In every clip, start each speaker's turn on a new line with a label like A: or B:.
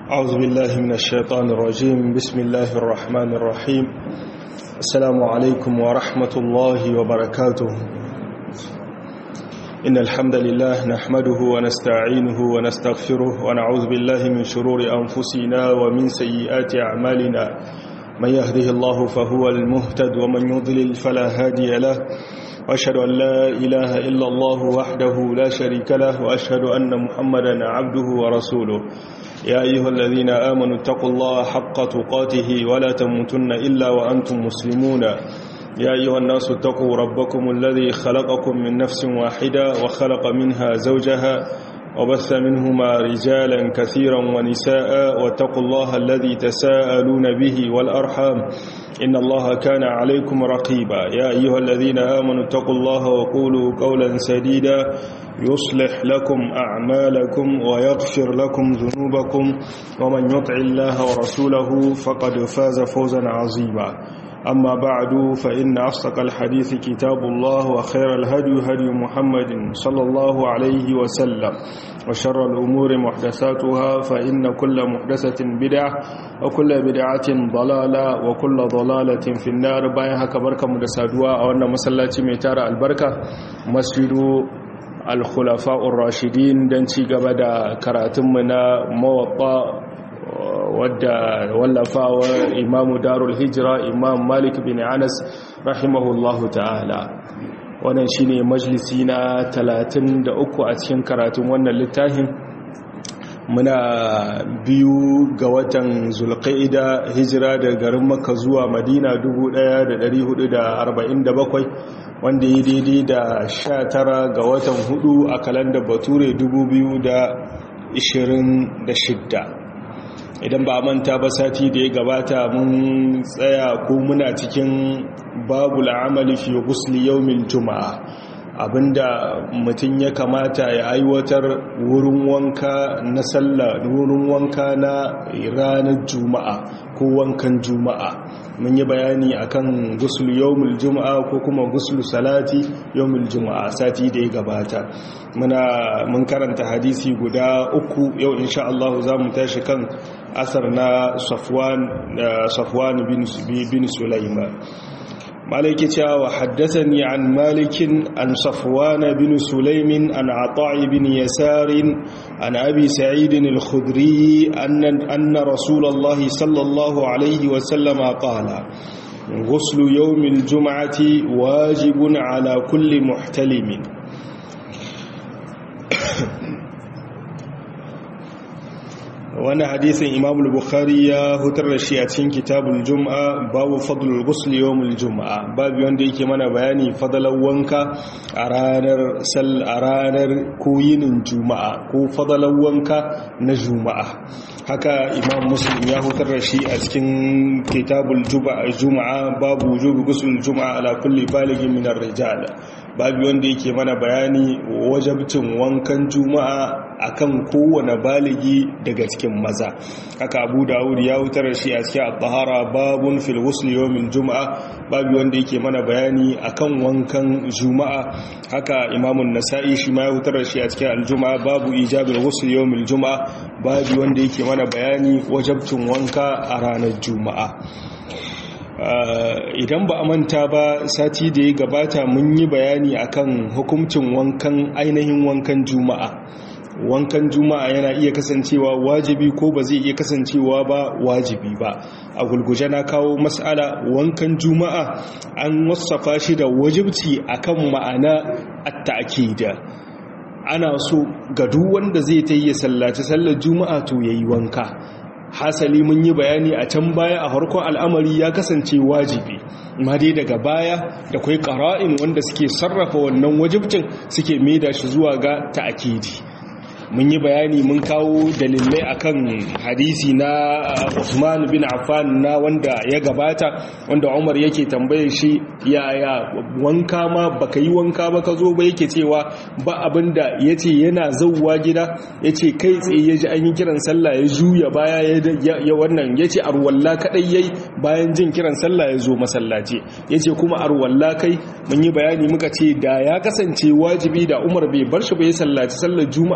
A: أعوذ بالله من الشيطان الرجيم بسم الله الرحمن الرحيم السلام عليكم ورحمة الله وبركاته إن الحمد لله نحمده ونستعينه ونستغفره ونعوذ بالله من شرور أنفسنا ومن سيئات أعمالنا من يهده الله فهو المهتد ومن يضلل فلا هادي له وأشهد أن لا إله إلا الله وحده لا شريك له وأشهد أن محمدا عبده ورسوله يا أيها الذين آمنوا اتقوا الله حق تقاته ولا تموتن إلا وأنتم مسلمون يا أيها الناس اتقوا ربكم الذي خلقكم من نفس واحدة وخلق منها زوجها وبث منهما رجالا كثيرا ونساء واتقوا الله الذي تساءلون به والأرحام إن الله كان عليكم رقيبا يا أيها الذين آمنوا اتقوا الله وقولوا قولا سديدا يصلح لكم أعمالكم ويغفر لكم ذنوبكم ومن يطع الله ورسوله فقد فاز فوزا عظيما أما بعد فإن أصدق الحديث كتاب الله وخير الهدي هدي محمد صلى الله عليه وسلم وشر الأمور محدثاتها فإن كل محدثة بدعة وكل بدعة ضلالة وكل ضلالة في النار بايها كبركة مدسادوا أو أن مسلاتي ميتار البركة مسجد alkhulafa'ur rashidin don ci gaba da karatunmu na mawaɓa wadda wallafawar imamu darul hijira imam malik bin anas rahimahullahu ta'ala wannan shine majalisi na 33 a cikin karatun wannan littafin muna biyu ga watan zulqa'ida hijira da garin makka zuwa madina 1447 wanda ya daidai da sha tara ga watan hudu a kalandar bature shidda. idan ba manta ba sati da ya gabata mun tsaya ko muna cikin babu la'amali fi gusli yaumin juma'a abinda mutum ya kamata ya aiwatar wurin wanka na sallah wurin wanka na ranar juma'a ko wankan juma'a mun yi bayani akan guslu yawmul juma'a ko kuma guslu salati yawmul juma'a sati da ya gabata muna mun karanta hadisi guda uku yau insha Allah za mu tashi kan asar na Safwan Safwan bin bin Sulaiman مالك وحدثني عن مالك عن صفوان بن سليم عن عطاء بن يسار عن أبي سعيد الخدري أن, أن رسول الله صلى الله عليه وسلم قال غسل يوم الجمعة واجب على كل محتلم wani hadisin imam bukhari ya hutar da shi a cikin kitabul jum'a babu fadlul ghusl yawmul jum'a babu wanda yake mana bayani fadalan wanka a ranar sal a ranar koyinin juma'a ko fadalan wanka na juma'a haka imam muslim ya hutar da shi a cikin kitabul juma'a babu wujubi ghusl juma'a ala kulli balighin min ar-rijal babu wanda yake mana bayani wajabcin wankan juma'a akan kowane baligi daga cikin maza haka abu dawud ya wutar shi a cikin al-tahara babun fil ghusl yawmil juma'a babu wanda yake mana bayani akan wankan juma'a haka imamun nasa'i shi ma ya wutar shi a cikin al-juma'a babu ijabil ghusl yawmil juma'a babu wanda yake mana bayani wajabcin wanka a ranar juma'a idan ba a manta ba sati da ya gabata mun yi bayani akan hukuncin wankan ainihin wankan juma'a wankan juma'a yana iya kasancewa wajibi ko ba zai iya kasancewa ba wajibi ba a gulguje na kawo mas'ala wankan juma'a an wasafa shi da wajibci akan ma'ana at-ta'kida ana so ga duk wanda zai ta yi sallaci sallar juma'a to yayi wanka hasali mun yi bayani a can baya a harkon al'amari ya kasance wajibi ma dai daga baya da kwai ƙara'in wanda suke sarrafa wannan wajibcin suke maida shi zuwa ga ta'akidi mun yi bayani mun kawo dalilai akan hadisi na Usman bin Affan na wanda ya gabata wanda Umar yake tambaye shi yaya wanka ma baka yi wanka ba ka zo ba yake cewa ba abinda yace yana zauwa gida yace kai tsaye yaji an yi kiran sallah ya juya baya ya wannan yace arwalla kadai yayi bayan jin kiran sallah ya zo masallaci yace kuma arwalla kai mun yi bayani muka ce da ya kasance wajibi da Umar bai bar shi bai sallaci sallar juma'a ba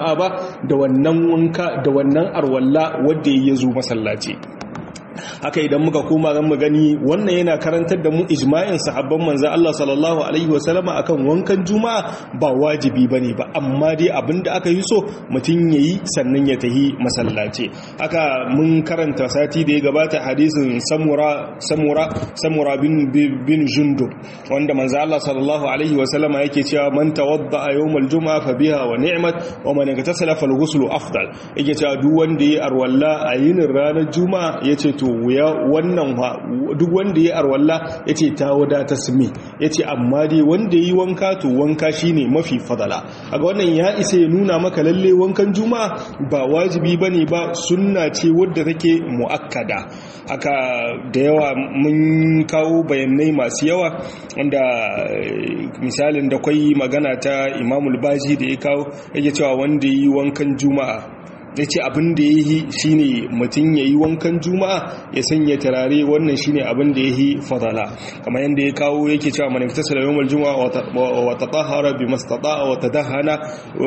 A: da wannan wanka da wannan arwalla wanda ya zo masallaci haka idan muka koma zan mu gani wannan yana karantar da mu ijma'in sahabban manzo Allah sallallahu alaihi wasallama akan wankan juma'a ba wajibi bane ba amma dai abinda aka yi so mutun yayi sannan ya tahi masallaci haka mun karanta sati da ya gabata hadisin samura samura samura bin bin jundub wanda manzo Allah sallallahu alaihi wasallama yake cewa man tawadda yawmal juma'a fa biha wa ni'mat wa man igtasala fal ghuslu afdal yake cewa duk wanda yayi arwalla a yinin ranar juma'a yace to wuya wannan duk wanda ya arwalla ya ce ta wadata sumi ya ce amma dai wanda ya yi wanka to wanka shi ne mafi fadala a ga wannan ya isa ya nuna maka lalle wankan juma'a ba wajibi ba ne ba sunna ce wadda take mu'akkada haka da yawa mun kawo bayanai masu yawa wanda misalin da kwai magana ta imamul baji da ya kawo yake cewa wanda ya yi wankan juma'a ya ce abin da ya yi shi ne mutum ya yi wankan juma'a ya sanya turare wannan shi ne abin da ya yi fadala kamar yadda ya kawo yake cewa mani fita salayen mal juma'a wata tahara bi mastata wata dahana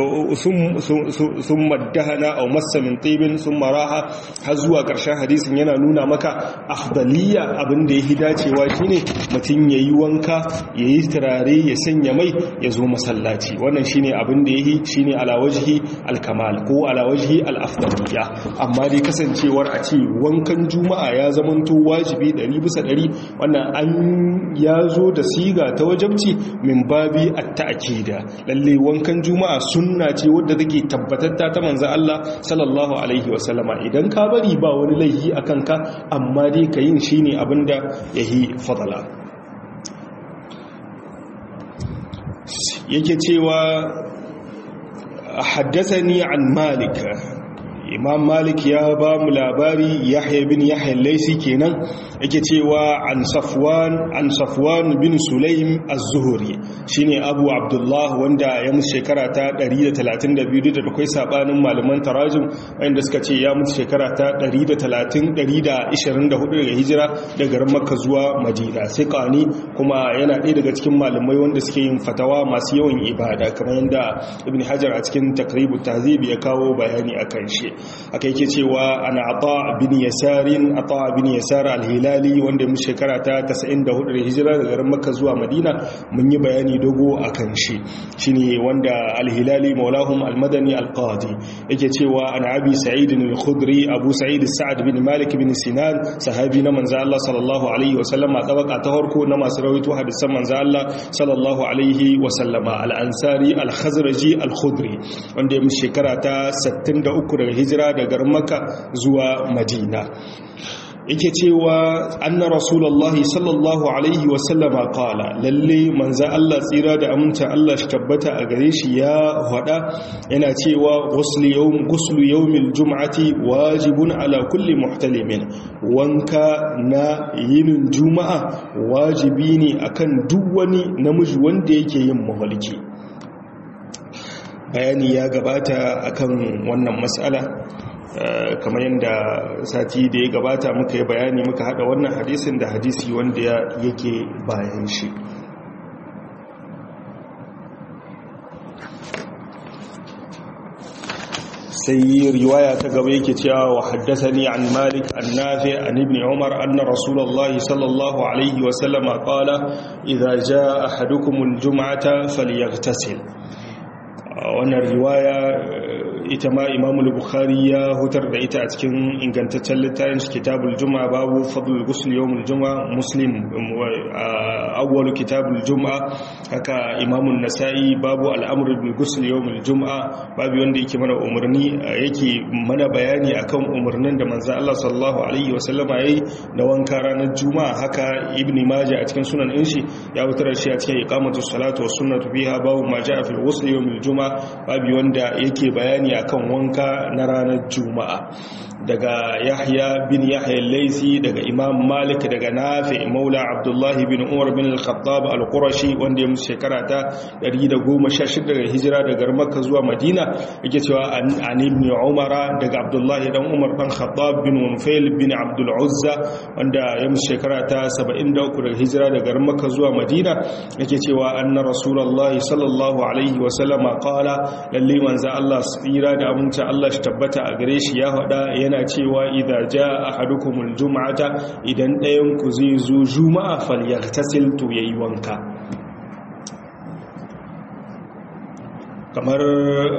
A: sun maddahana a masa min tibin sun maraha har zuwa ƙarshen hadisin yana nuna maka afdaliya abin da ya yi dacewa shi ne mutum ya yi wanka ya yi turare ya sanya mai ya zo masallaci wannan shi ne abin da ya yi shi ne alawajihi alkamal ko alawajihi al al'afdaliya amma dai kasancewar a ce wankan juma'a ya zamanto wajibi 100 bisa 100 wannan an ya zo da siga ta wajabci min babi at-ta'kida lalle wankan juma'a sunna ce wadda take tabbatatta ta manzo Allah sallallahu alaihi wasallama idan ka bari ba wani laifi akan ka amma dai ka yin shine abinda yahi fadala yake cewa حدثني عن مالك imam malik ya ba mu labari yahya bin yahya laisi kenan yake cewa an safwan an safwan bin sulaim az-zuhri shine abu abdullah wanda ya mutu shekara ta 132 da akwai sabanin malaman tarajum wanda suka ce ya mutu shekara ta 130 124 daga hijira daga garin makka zuwa madina sai kani kuma yana ɗaya daga cikin malamai wanda suke yin fatawa masu yawan ibada kamar yadda ibn hajar a cikin takribut tahzib ya kawo bayani akan shi aka yake cewa ana ata bin yasarin ata bin yasar al-hilali wanda mu shekara ta 94 da hijira daga garin makka zuwa madina mun yi bayani dogo akan shi shine wanda al-hilali maulahum al-madani al-qadi yake cewa ana abi sa'id al-khudri abu sa'id sa'ad bin malik bin sinan sahabi na manzo Allah sallallahu alaihi wa sallama tabaka ta farko na masu rawaito hadisan manzo Allah sallallahu alaihi wa sallama al-ansari al-khazraji al-khudri wanda ya mu shekara ta 63 daga hijira daga makka zuwa madina yake cewa anna rasulullahi sallallahu alaihi wasallama qala lalle manzo Allah tsira da aminta Allah shi tabbata a gare shi ya hada yana cewa ghuslu yawm ghuslu yawmil jum'ati wajibun ala kulli muhtalimin wanka na yinin juma'a wajibi ne akan duk wani namiji wanda yake yin mahalki bayani ya gabata akan wannan matsala kamar yadda sati da ya gabata muka yi bayani muka hada wannan hadisin da hadisi wanda yake bayan shi sai riwaya ta gaba yake cewa wa haddathani an malik an nafi an ibn umar anna rasulullah sallallahu alaihi wa sallama qala idza jaa ahadukum aljum'ata falyaghtasil wannan riwaya ita ma imamu bukhari ya hutar da ita a cikin ingantaccen littafin shi kitabul juma'a babu fadlul ghusl yawmul juma'a muslim awwalu kitabul juma'a haka imamu nasa'i babu al'amru bil ghusl yawmul juma'a babu wanda yake mana umarni yake mana bayani akan umarnin da manzo Allah sallallahu alaihi wasallama yayi da wanka ranar juma'a haka ibni majah a cikin sunan din shi ya hutar shi a cikin iqamatus salatu was sunnatu fiha babu ma ja'a fil ghusl yawmul juma'a babu wanda yake bayani akan wanka na ranar juma'a daga yahya bin yahya laisi daga imam malik daga nafi maula abdullahi bin umar bin al-khattab al-qurashi wanda ya musu shekara ta 116 daga hijira daga makka zuwa madina yake cewa an ibn umar daga abdullahi dan umar dan khattab bin munfail bin abdul uzza wanda ya musu shekara ta 73 daga hijira daga makka zuwa madina yake cewa anna rasulullahi sallallahu alaihi wa sallama qala lalle manzo Allah tsira tsira da aminci Allah shi tabbata a gare shi ya faɗa yana cewa idza jaa ahadukumul jum'ata idan ɗayan ku zai zo juma'a falyaghtasil to yayi wanka kamar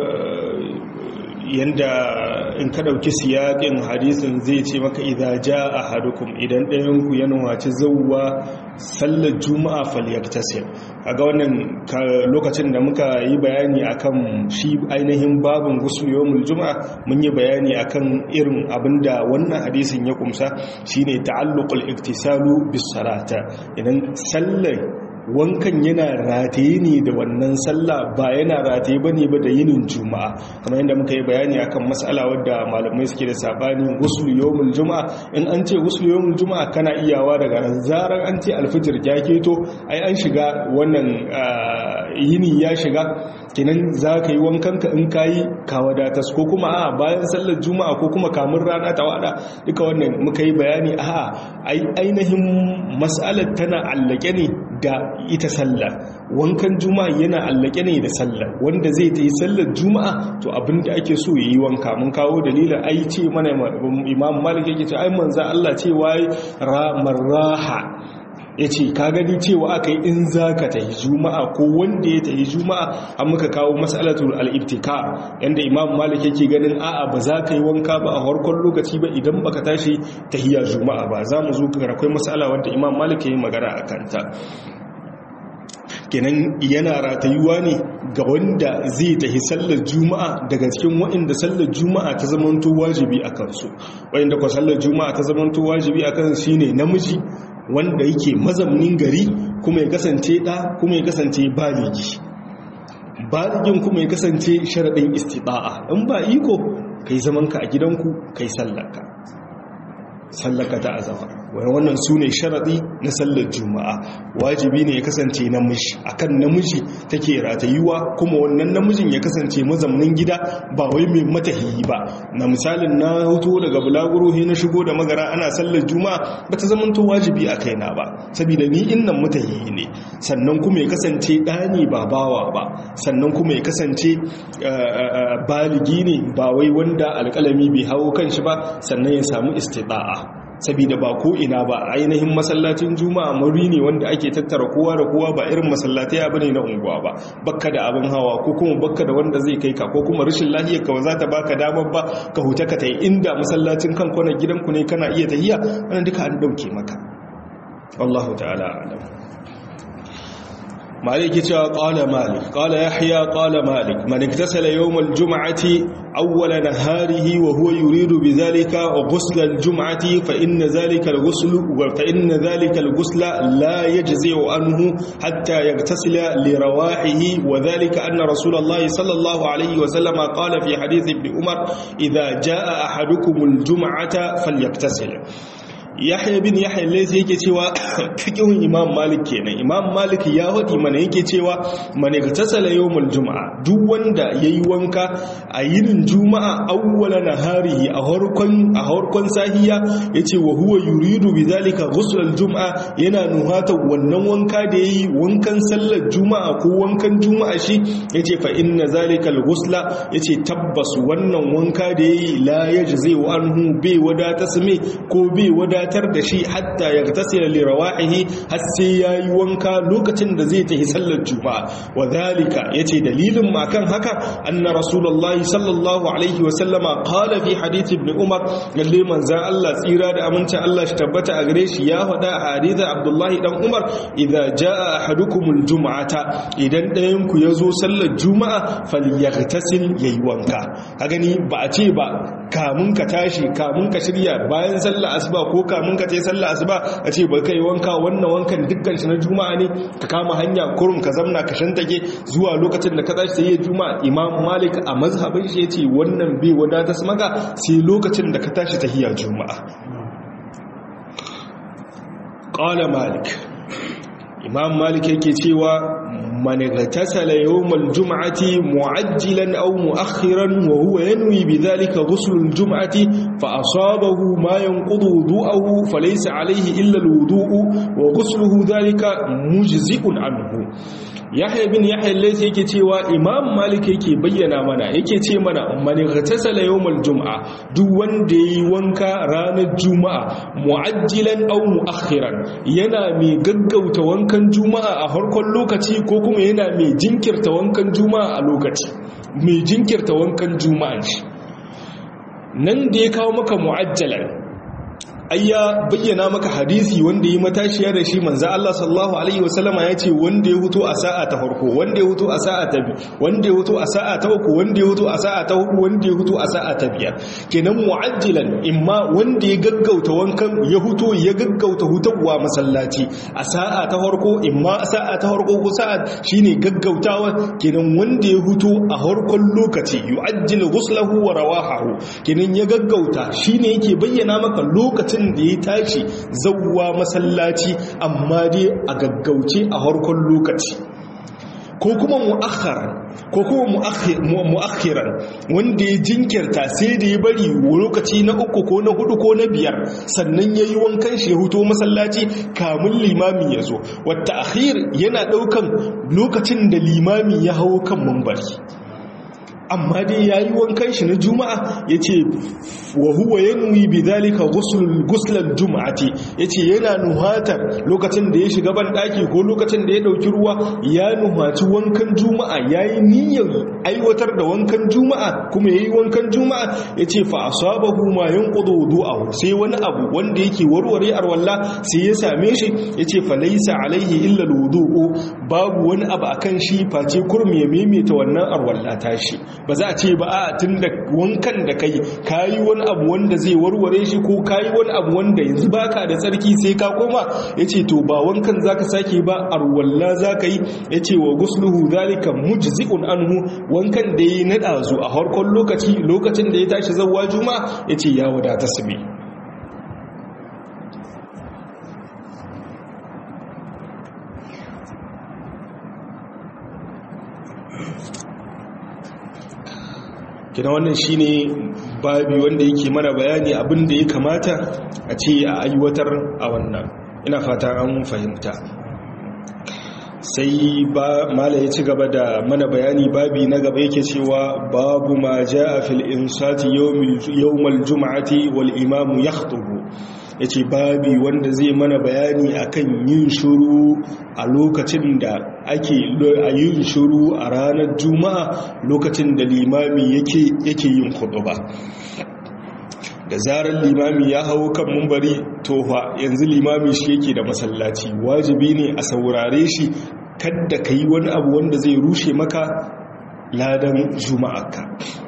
A: yanda in ka dauki siyakin hadisin zai ce maka idza jaa ahadukum idan ɗayan ku ya nuwaci zawwa sallar juma'a falyaktasil kaga wannan lokacin da muka yi bayani akan shi ainihin babin gusul yawmul juma'a mun yi bayani akan irin abinda wannan hadisin ya kumsa shine ta'alluqul iktisalu bis salata idan sallar wankan yana rataye ne da wannan sallah ba yana rataye bane ba da yinin juma'a kamar yadda muka yi bayani akan mas'ala wadda malamai suke da sabani ghusl yawmul juma'a in an ce ghusl yawmul juma'a kana iyawa daga nan zarar an ce alfijir ya keto ai an shiga wannan yini ya shiga kenan za ka yi wankan ka in kayi ka wadatas ko kuma a bayan sallar juma'a ko kuma kamun rana ta wada duka wannan muka yi bayani a ainihin mas'alar tana allake ne da ita sallah wankan juma'a yana allake ne da sallah wanda zai ta yi sallar juma'a to abinda ake so ya yi wanka mun kawo dalilin ai ce mana imam malik yake ce ai manzo Allah ce wai raha ya ce ka gani cewa aka yi in za ka ta yi juma'a ko wanda ya ta yi juma'a an muka kawo matsalatul al'ibtika yadda imam malik yake ganin a'a ba za ka yi wanka ba a harkon lokaci ba idan baka tashi ta hiyar juma'a ba za mu zo akwai matsala wadda imam malik ya yi magana a kanta kenan yana ratayuwa ne ga wanda zai tafi sallar juma'a daga cikin waɗanda sallar juma'a ta zamanto wajibi a kansu waɗanda kwa sallar juma'a ta zamanto wajibi a kansu shine namiji wanda yake mazaunin gari kuma ya kasance ɗa kuma ya kasance baligi baligin kuma ya kasance sharaɗin istiɗa'a in ba iko kai zamanka a gidanku kai sallarka sallaka ta azama wannan su ne sharaɗi na sallar juma'a wajibi ne ya kasance namiji akan namiji take ratayuwa kuma wannan namijin ya kasance mazamnin gida ba wai mai matahiyi ba na misalin na hoto daga bulaguro na shigo da magara ana sallar juma'a ba ta zamanto wajibi a kaina ba saboda ni innan matahiyi ne sannan kuma ya kasance ɗani ba bawa ba sannan kuma ya kasance baligi ne ba wai wanda alƙalami bai hawo kan shi ba sannan ya samu istida'a sabida ba ko ina ba ainihin masallacin juma'a muri ne wanda ake tattara kowa da kowa ba irin masallatai abu ne na unguwa ba bakka da abin hawa ko kuma bakka da wanda zai kai ka ko kuma rashin lahiyar ka za ta baka damar ba ka huta ka tai inda masallacin kan kwana gidanku ne kana iya tahiya wannan duka an dauke maka wallahu ta'ala alam مالك قال مالك قال يحيى قال مالك من اغتسل يوم الجمعة أول نهاره وهو يريد بذلك غسل الجمعة فإن ذلك الغسل فإن ذلك الغسل لا يجزئ عنه حتى يغتسل لرواحه وذلك أن رسول الله صلى الله عليه وسلم قال في حديث ابن عمر إذا جاء أحدكم الجمعة فليغتسل yahya bin yahya laysa yake cewa fiqhun imam malik kenan imam malik ya hadi mana yake cewa man iktasala yawmul jumaa duk wanda yayi wanka a yinin juma'a awwala naharihi a harkon a harkon sahiya yace wa huwa yuridu bidhalika ghusl al-jumaa yana nuhata wannan wanka da yayi wankan sallar juma'a ko wankan juma'a shi yace fa inna zalika al-ghusla yace tabbas wannan wanka da yayi la yajzi wa anhu bi wadata sami ko bi wadata wadatar da shi hatta ya tasira li rawa'ihi har sai yayi wanka lokacin da zai tafi sallar juma'a wa zalika yace dalilin ma kan haka anna rasulullahi sallallahu alaihi wa sallama qala fi hadith ibn umar lalle manzan Allah tsira da amincin Allah shi tabbata a gare shi ya faɗa a hadith abdullahi dan umar idza jaa ahadukumul jum'ata idan ɗayan ku yazo sallar juma'a falyaghtasil yayi wanka ka gani ba a ce ba kamun ka tashi kamun ka shirya bayan sallar asuba ko kamun ka tai sallar asuba a ce ba kai wanka wannan wankan dukkan shi na juma'a ne ka kama hanya kurum ka zamna ka shantake zuwa lokacin da ka tashi sai juma'a imam malik a mazhabin shi yace wannan bai wadata maka sai lokacin da ka tashi tahiyya juma'a qala malik imam malik yake cewa man gatasala yawmal jum'ati mu'ajjilan aw mu'akhiran wa huwa yanwi bidhalika ghusl al-jum'ati fa asabahu ma yanqudu wudu'ahu falaysa alayhi illa al-wudu'u wa ghusluhu dhalika mujzi'un anhu yahya bin yahya laysa yake cewa imam malik yake bayyana mana yake ce mana man ghatasala yawmal jum'a duk wanda yayi wanka ranar juma'a mu'ajjilan aw mu'akhiran yana mai gaggauta wankan juma'a a farkon lokaci ko kuma yana mai jinkirta wankan juma'a a lokaci mai jinkirta wankan juma'a shi nan da ya kawo maka mu'ajjalan ai ya bayyana maka hadisi wanda yi matashiya da shi manzo Allah sallallahu alaihi wasallama ya ce wanda ya huto a sa'a ta farko wanda ya huto a sa'a ta biyu wanda ya huto a sa'a ta uku wanda ya huto a sa'a ta hudu wanda ya huto a sa'a ta biyar kenan mu'ajjilan imma wanda ya gaggauta wankan ya huto ya gaggauta hutawa masallaci a sa'a ta farko imma sa'a ta farko ko sa'a shine gaggautawa kenan wanda ya huto a farkon lokaci yu'ajjilu ghuslahu wa rawahahu kenan ya gaggauta shine yake bayyana maka lokacin lokacin da ya tashi zauwa masallaci amma dai a gaggauce a harkon lokaci ko kuma mu'akharan ko kuma mu'akhiran wanda ya jinkirta sai da ya bari lokaci na uku ko na hudu ko na biyar sannan ya yi wankan shi ya huto masallaci kamun limami ya zo wata akhir yana daukan lokacin da limami ya hau kan mambari amma dai ya yi wankan shi na juma'a ya ce wa huwa ya nuyi bi zalika guslan juma'ati ya ce yana nuhatar lokacin da ya shiga ban ɗaki ko lokacin da ya ɗauki ruwa ya nuhaci wankan juma'a ya yi niyyar aiwatar da wankan juma'a kuma ya yi wankan juma'a ya ce fa asabahu ma yanqudu wudu'ahu sai wani abu wanda yake warware arwalla sai ya same shi ya ce fa laysa alaihi illa alwudu'u babu wani abu akan shi face kurmi ya maimaita wannan arwalla tashi ba za a ce ba a tun da wankan da kai kayi wani abu wanda zai warware shi ko kayi wani abu wanda yanzu baka da tsarki sai ka koma yace to ba wankan zaka sake ba arwalla zaka yi yace wa gusluhu zalika mujzi'un anhu wankan da yayi na dazu a harkon lokaci lokacin da ya tashi zawwa juma'a yace ya wadata sabi kina wannan shine babi wanda yake mana bayani abin da ya kamata a ce a aiwatar a wannan ina fata an fahimta sai ba mala ya ci gaba da mana bayani babi na gaba yake cewa babu ma jaa fil insati yawmal jum'ati wal imamu yakhutubu ya ce babi wanda zai mana bayani akan yin shuru a lokacin da ake a yin shuru a ranar juma'a lokacin da limami yake yin ba. da zarar limami ya hau kan mumbari tofa yanzu limami shi yake da masallaci wajibi ne a saurare shi kadda ka yi wani abu wanda zai rushe maka ladan juma'arka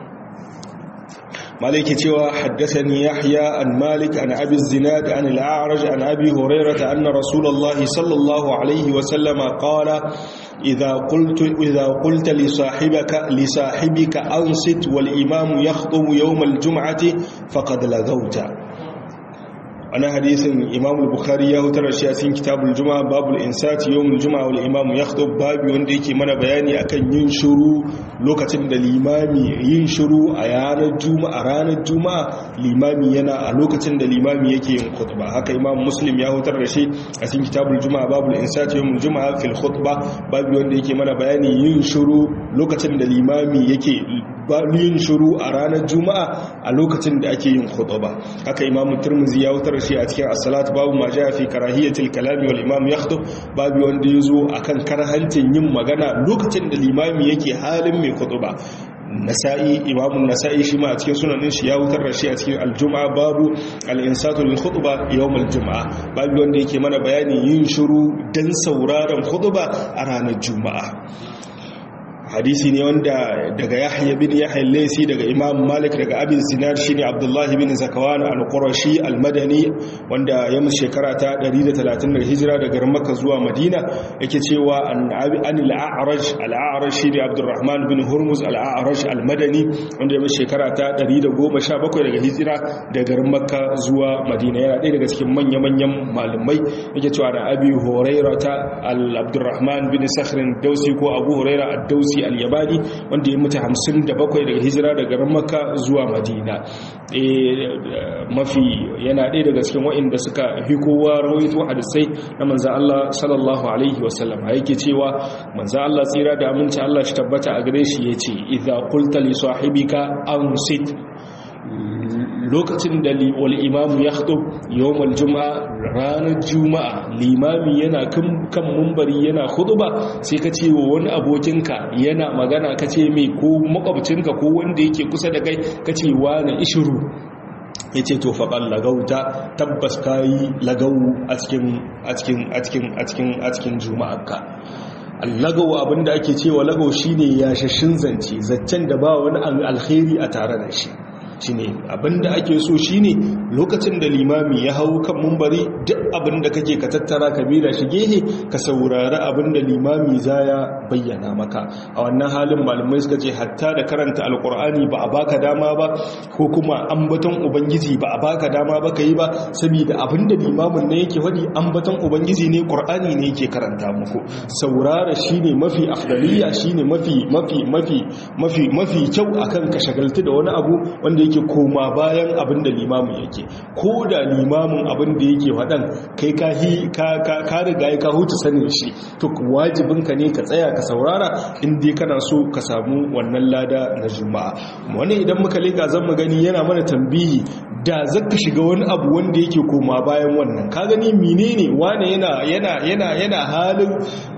A: مالك cewa حدثني يحيى عن مالك عن أبي الزناد عن الأعرج عن أبي هريرة أن رسول الله صلى الله عليه وسلم قال إذا قلت, إذا قلت لصاحبك, لصاحبك أنصت والإمام يخطب يوم الجمعة فقد لغوت ana hadisin imam al-bukhari ya hutar shi a cikin kitabul juma'a babul insati yawmul juma'a wal imam yakhtub babu wanda yake mana bayani akan yin shiru lokacin da limami yin shiru a ranar juma'a ranar juma'a limami yana a lokacin da limami yake yin khutba haka imam muslim ya hutar da shi a cikin kitabul juma'a babul insati yawmul juma'a fil khutba babu wanda yake mana bayani yin shiru lokacin da limami yake yin shiru a ranar juma'a a lokacin da ake yin khutba haka imam turmuzi ya hutar shi a cikin as-salat babu ma ja fi karahiyatil kalami wal imam yakhdub babu wanda yazo akan karhancin yin magana lokacin da limami yake halin mai khutba nasa'i imamun nasa'i shi ma a cikin sunanin shi ya wutar da shi a cikin aljum'a babu al-insatu lil khutba yawm al-jum'a babu wanda yake mana bayani yin shiru dan sauraron khutba a ranar juma'a hadisi ne wanda daga yahya bin yahya laysi daga imam malik daga abin sinar shine abdullahi bin zakawan al-qurashi al-madani wanda ya musu shekara ta 130 hijira daga makka zuwa madina yake cewa an al-a'raj al-a'raj shine abdurrahman bin hurmuz al-a'raj al-madani wanda ya musu shekara ta 117 daga hijira daga makka zuwa madina yana ɗaya daga cikin manya-manyan malamai yake cewa da abi hurairah ta al-abdurrahman bin sakhrin dausi ko abu hurairah ad-dausi Zaidi al-Yabani wanda ya mutu 57 daga hijira daga garin Makka zuwa Madina mafi yana ɗaya daga cikin waɗanda suka fi kowa rawaito hadisai na manzan Allah sallallahu alaihi wasallam yake cewa manzan Allah tsira da aminci Allah shi tabbata a gare shi yace idza qulta li sahibika ansit lokacin da wal imamu ya haɗo yawon juma'a ranar juma'a limami yana kan mumbari yana ba sai ka ce wa wani abokinka yana magana ka ce mai ko makwabcinka ko wanda yake kusa da kai ka ce wani ishiru ya ce to faɓar lagauta tabbas ka yi lagau a cikin juma'arka allagawa abinda ake cewa lagau shine yashashin zance zaccen da ba wani alkhairi a tare da shi shine abinda ake so shine lokacin da limami ya hau kan mumbari duk abinda kake ka tattara ka bira shi gehe ka saurari abinda limami zaya bayyana maka a wannan halin malamai suka ce hatta da karanta alkur'ani ba a baka dama ba ko kuma ambaton ubangiji ba a baka dama ba ka yi ba saboda abinda limamin ne yake faɗi ambaton ubangiji ne qur'ani ne yake karanta muku saurara shine mafi afdaliya shine mafi mafi mafi mafi mafi kyau akan ka shagaltu da wani abu wanda yake koma bayan abin da limamin yake ko da limamin abin da yake waɗan kai ka riga ya ka hutu sanin shi to wajibinka ne ka tsaya ka saurara inda kana so ka samu wannan lada na juma'a wani idan muka leka zan mu gani yana mana tambihi da zaka shiga wani abu wanda yake koma bayan wannan ka gani menene wane yana yana yana yana halin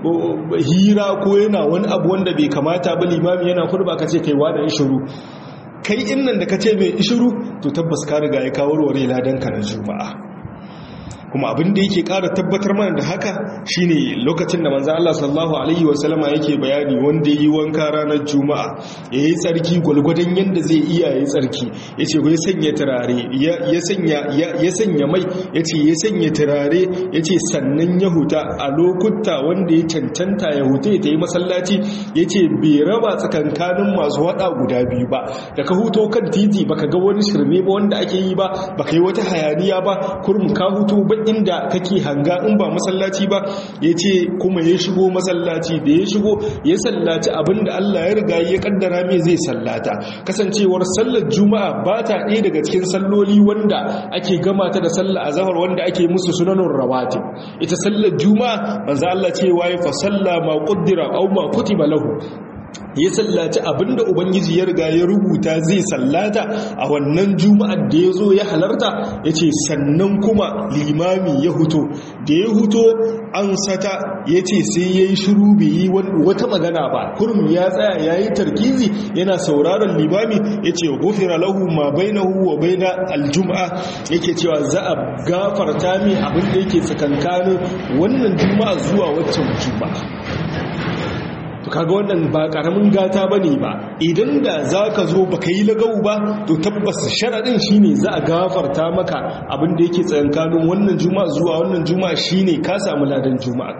A: hira ko yana wani abu wanda bai kamata ba limami yana kurba ka ce kai wada shiru kai innan da ka ce mai ishiru to tabbas ka riga ya kawo warware ladanka na juma'a kuma abin da yake ƙara tabbatar mana da haka shine lokacin da manzo Allah sallallahu alaihi wasallama yake bayani wanda yi wanka ranar juma'a yayi tsarki gulgudan yanda zai iya yayi tsarki yace ko ya sanya turare ya sanya ya sanya mai yace ya sanya turare yace sannan ya huta a lokuta wanda ya cancanta ya huta ya yi masallaci yace bai raba tsakankanin masu wada guda biyu ba da ka huto kan titi baka ga wani shirme ba wanda ake yi ba baka yi wata hayaniya ba kurum ka huto ba inda kake hanga in ba masallaci ba ya ce kuma ya shigo masallaci da ya shigo ya sallaci abinda Allah ya riga ya kaddara mai zai sallata kasancewar sallar juma'a ba ta ɗaya daga cikin salloli wanda ake gama ta da sallar azhar wanda ake musu sunanun rawatib ita sallar juma'a manzo Allah ce waye fa salla ma qaddara aw ma kutiba lahu ya sallaci abinda ubangiji ya riga ya rubuta zai sallata a wannan juma'ar da ya zo ya halarta ya ce sannan kuma limami ya huto da ya huto an sata ya ce sai ya yi shiru bai yi wata magana ba kurum ya tsaya ya yi tarkizi yana sauraron limami ya ce gofira lahu ma bainahu wa baina aljuma'a yake cewa za a gafarta mai abin da yake tsakankanin wannan juma'a zuwa waccan juma'a kaga wannan ba karamin gata bane ba idan da zaka zo baka yi lagau ba to tabbas sharadin shine za a gafarta maka abin da yake tsayankanin wannan juma'a zuwa wannan juma'a shine ka samu ladan juma'a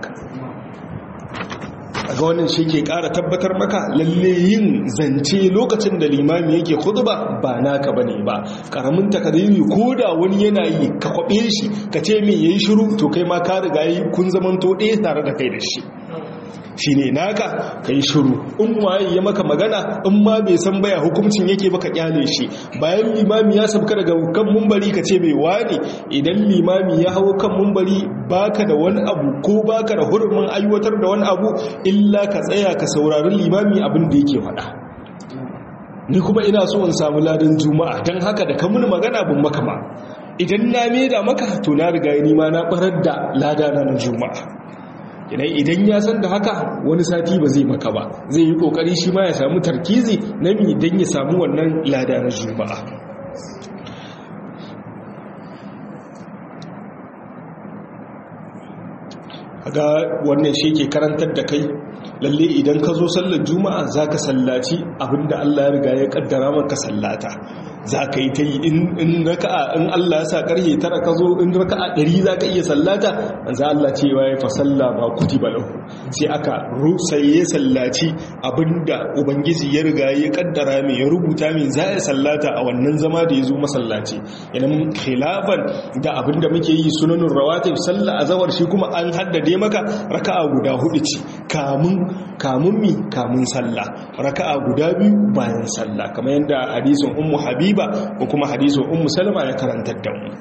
A: ga wannan shi ke ƙara tabbatar maka lalle yin zance lokacin da limami yake khutba ba naka bane ba karamin takadiri ko da wani yana yi ka kwabe shi ka ce me yayi shiru to kai ma ka riga yi kun zamanto ɗaya tare da kai da shi shi ne naka ka yi shuru in waye ya maka magana in ma bai san baya hukuncin yake baka kyale shi bayan limami ya sabka daga kan mumbari ka ce mai wani idan limami ya hau kan mumbari baka da wani abu ko baka da hurumin aiwatar da wani abu illa ka tsaya ka saurari limami abin da yake faɗa ni kuma ina so in samu ladan juma'a don haka da kamun magana bin maka ma idan na maida maka to na riga ni ma na barar da ladana na juma'a idan ya san da haka wani sati ba zai maka ba zai yi kokari shi ma ya samu tarkizi na mi don ya samu wannan lada na juma'a ga wannan shi ke karantar da kai lalle idan ka zo sallar juma'a za ka sallaci abinda allah ya riga ya kaddara maka sallata za ka yi ta yi in raka'a in Allah ya sa karhe tara ka zo in raka'a ɗari za ka iya sallata manzo Allah cewa ya fa salla ba kutiba lahu sai aka sai ya sallaci abinda ubangiji ya riga ya kaddara mai ya rubuta mai za ya sallata a wannan zama da ya zo masallaci idan khilafan da abinda muke yi sunanin rawatib sallah azawar shi kuma an haddade maka raka'a guda hudu ce kamun kamun mi kamun sallah raka'a guda biyu bayan sallah kamar yadda hadisin ummu habiba ko kuma hadisin ummu salama ya karantar da mu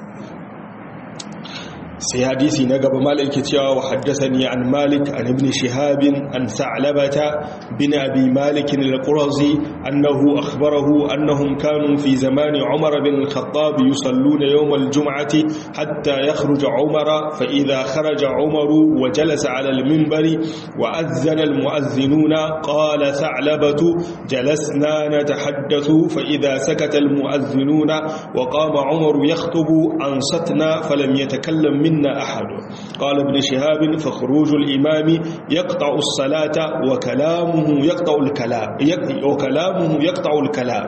A: sai hadisi na gaba malik ke cewa wa haddathani an malik an ibn shihab an sa'labata bin abi malik al-qurazi annahu akhbarahu annahum kanu fi zaman umar bin al-khattab yusalluna yawm al-jum'ati hatta yakhruj umar fa idha kharaja umar wa jalasa ala al-minbari wa adhana al-mu'adhdhinuna qala sa'labatu jalasna natahaddathu fa idha sakata al-mu'adhdhinuna wa qama umar yakhutubu ansatna falam yatakallam min منا أحد قال ابن شهاب فخروج الإمام يقطع الصلاة وكلامه يقطع الكلام وكلامه يقطع الكلام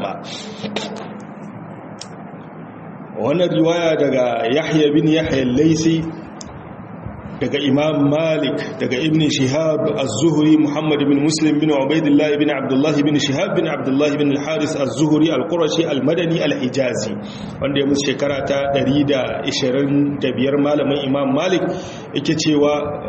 A: وانا رواية دقى يحيى بن يحيى الليسي daga imam malik daga ibn shihab az-zuhri muhammad bin muslim bin ubaidillah bin abdullah bin shihab bin abdullah bin al-haris az-zuhri al-qurashi al-madani al-hijazi wanda ya musu shekara ta 125 malamin imam malik yake cewa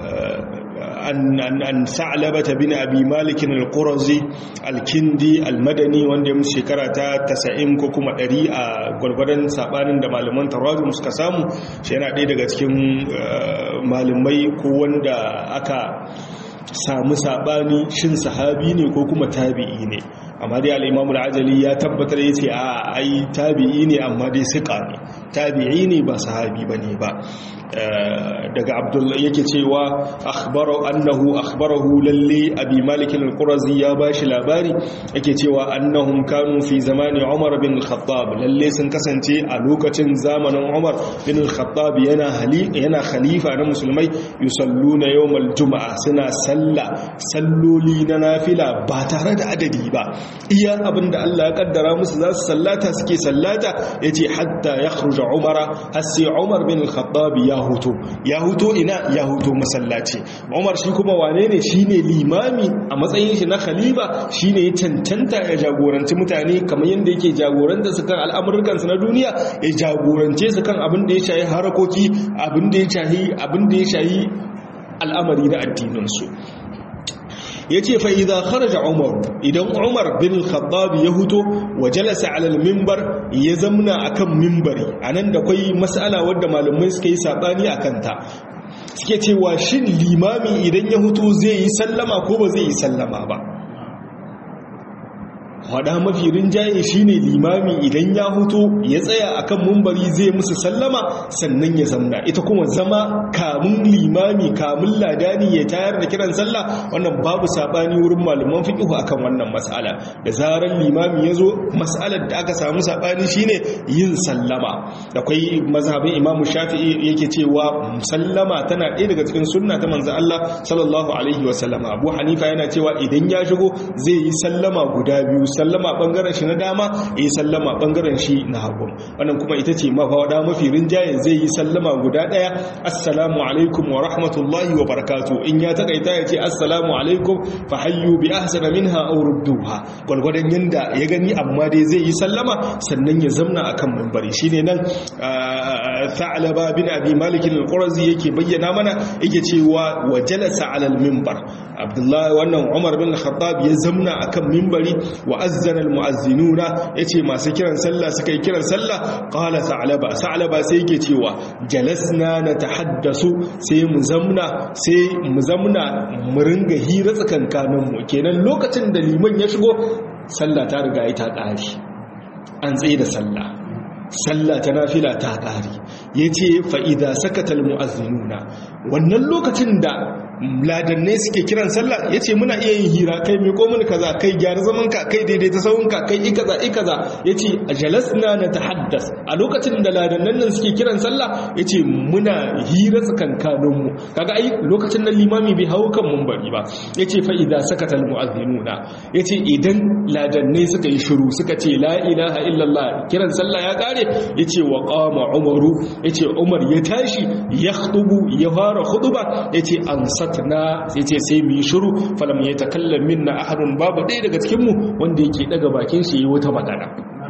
A: an sa'labata bin abi malik al-qurazi al-kindi al-madani wanda ya musu shekara ta 90 ko kuma 100 a gwargwadon sabanin da malaman tarawih suka samu shi yana ɗaya daga cikin malamai ko wanda aka samu sabani shin sahabi ne ko kuma tabi'i ne amma dai al-imamu al-ajali ya tabbatar yace a ai tabi'i ne amma dai siqa ne tabi'i ne ba sahabi bane ba daga abdullahi yake cewa akhbaro annahu akhbarahu lalle abi malik al-qurazi ya bashi labari yake cewa annahum kanu fi zamani umar bin al-khattab lalle sun kasance a lokacin zamanin umar bin al-khattab yana hali yana khalifa na musulmai yusalluna yawmal juma'a suna salla salloli na nafila ba tare da adadi ba iya abinda Allah ya kaddara musu za su sallata suke sallata yace hatta yakhruja umara har sai umar bin al-khattab ya ya huto ya huto ina ya huto masallaci umar shi kuma wane ne shi ne limami a matsayin shi na khalifa shi ne ya cancanta ya jagoranci mutane kamar yadda yake jagoranta su kan al'amurkansu na duniya ya jagorance su kan abin da ya shahi harakoki abin da ya shahi abin da ya shahi al'amari na addininsu ya ce fa'iza kharaja umar idan umar bin khattab ya huto wa jalasa alal mimbar ya zamna akan mimbari a nan da kwai matsala wadda malamai suka yi saɓani a kanta suke cewa shin limami idan ya huto zai yi sallama ko ba zai yi sallama ba hada mafi rinjaye shine limami idan ya huto ya tsaya akan mumbari zai musu sallama sannan ya zamna ita kuma zama kamun limami kamun ladani ya tayar da kiran sallah wannan babu sabani wurin malaman fiqh akan wannan mas'ala da zaran limami yazo mas'alar da aka samu sabani shine yin sallama akwai mazhabin imamu shafi'i yake cewa sallama tana ɗaya daga cikin sunna ta manzo Allah sallallahu alaihi wasallama abu hanifa yana cewa idan ya shigo zai yi sallama guda biyu sallama bangaren shi na dama ya yi sallama bangaren shi na hagu wannan kuma ita ce mafawada mafi rinjaye zai yi sallama guda daya assalamu alaikum wa rahmatullahi wa barakatu in ya takaita ya ce assalamu alaikum fa hayyu bi ahsana minha aw rudduha gwargwadon yanda ya gani amma dai zai yi sallama sannan ya zamna akan minbari shine nan Tha'laba bin Abi Malik al-Qurazi yake bayyana mana yake cewa wa jalasa ala al-minbar Abdullahi wannan Umar bin Khattab ya zamna akan minbari wa azzana almu'azzinuna yace masu kiran sallah suka yi kiran sallah qala sa'laba sa'laba sai yake cewa jalasna natahaddasu sai mu zamna sai mu zamna mu ringa hira tsakankanin mu kenan lokacin da liman ya shigo sallah ta riga ita ƙari an tsaye da sallah sallah ta nafila ta ƙari yace fa idza sakata almu'azzinuna wannan lokacin da ladannai suke kiran sallah yace muna iya yin hira kai mai komun kaza kai gyara zaman ka kai daidaita sawun ka kai ikaza ikaza yace jalasna natahaddas a lokacin da ladannan nan suke kiran sallah yace muna hira tsakankanin mu kaga ai lokacin nan limami bai hawo kan munbari ba yace fa idza sakata almu'adhdhinuna yace idan ladannai suka yi shiru suka ce la ilaha illallah kiran sallah ya kare yace wa qama umaru yace umar ya tashi ya khutubu ya fara khutuba yace ansatna yace sai mu yi shiru falam yatakallam minna ahadun babu ɗaya daga cikin mu wanda yake daga bakin shi yi wata magana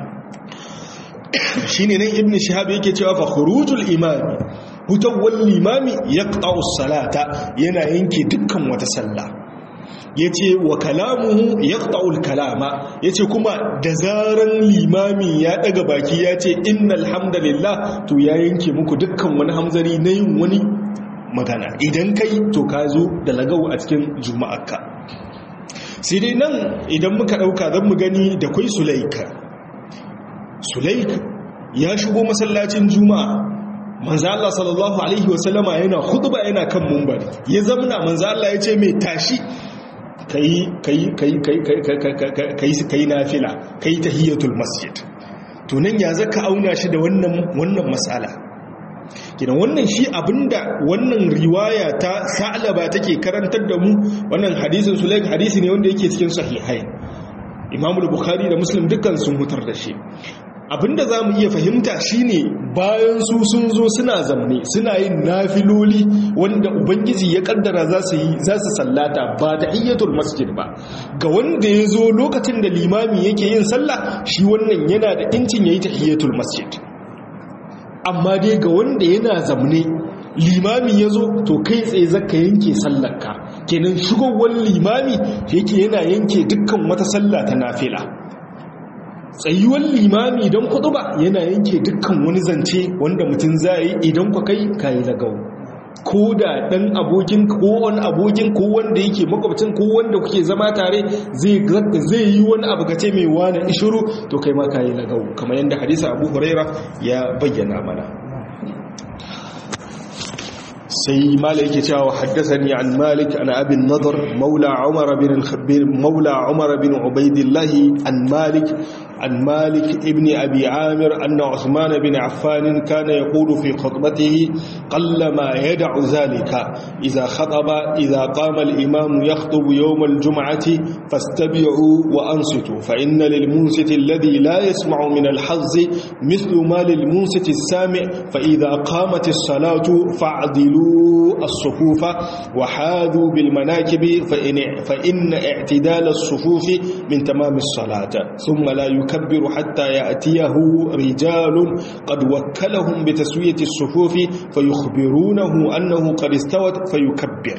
A: shine nan ibnu shihab yake cewa fa khurujul imami hutawwal limami yaqta'u salata yana yanke dukkan wata sallah ya ce wa kalamuhu ya kalama ya ce kuma da zaran limami ya daga baki ya ce innal hamdalillah to ya yanke muku dukkan wani hamzari na yin wani magana idan kai to ka zo da lagau a cikin juma'arka sai dai nan idan muka ɗauka zan mu gani da kwai sulaika sulaika ya shigo masallacin juma'a manzo Allah sallallahu alaihi wasallama yana khutba yana kan mumbari ya zamna manzo Allah ya ce mai tashi kai nafila kai tahiyatul masjid to nan ya zaka auna shi da wannan wannan mas'ala kidan wannan shi abinda wannan riwaya ta sa'laba take karantar da mu wannan hadisin sulaik hadisi ne wanda yake cikin sahihai Imam bukhari da Muslim dukkan sun hutar da shi abinda za mu iya fahimta shine bayan su sun zo suna zamne suna yin nafiloli wanda ubangiji ya kaddara za su yi za su sallata ba da iyyatul masjid ba ga wanda ya zo lokacin da limami yake yin sallah shi wannan yana da incin yayi tahiyatul masjid amma dai ga wanda yana zamne limami ya zo to kai tsaye zaka yanke sallarka kenan shigowar limami yake yana yanke dukkan wata sallah ta nafila tsayuwar limami don kudu ba yana yanke dukkan wani zance wanda mutum za yi idan ku kai kayi lagau ko da ɗan abokin ko wani abokin ko wanda yake makwabcin ko wanda kuke zama tare zai yi wani abu gace mai wani ishiru to kai ma kayi lagau kamar yadda hadisa abu huraira ya bayyana mana sai mala yake cewa haddathani an malik an abin nadar maula umar bin maula umar bin ubaidillah an malik an malik ibn abi amir anna usman bin affan kana yaqulu fi khutbatihi qallama yad'u zalika idha khataba idha qama al imam yakhutubu yawm al jum'ati fastabi'u wa ansitu fa inna lil munsiti alladhi la yasma'u min al hazz mithlu ma lil munsiti as sami' fa idha qamat as salatu fa'dilu الصفوف وحاذوا بالمناكب فإن, فإن اعتدال الصفوف من تمام الصلاة ثم لا يكبر حتى يأتيه رجال قد وكلهم بتسوية الصفوف فيخبرونه أنه قد استوت فيكبر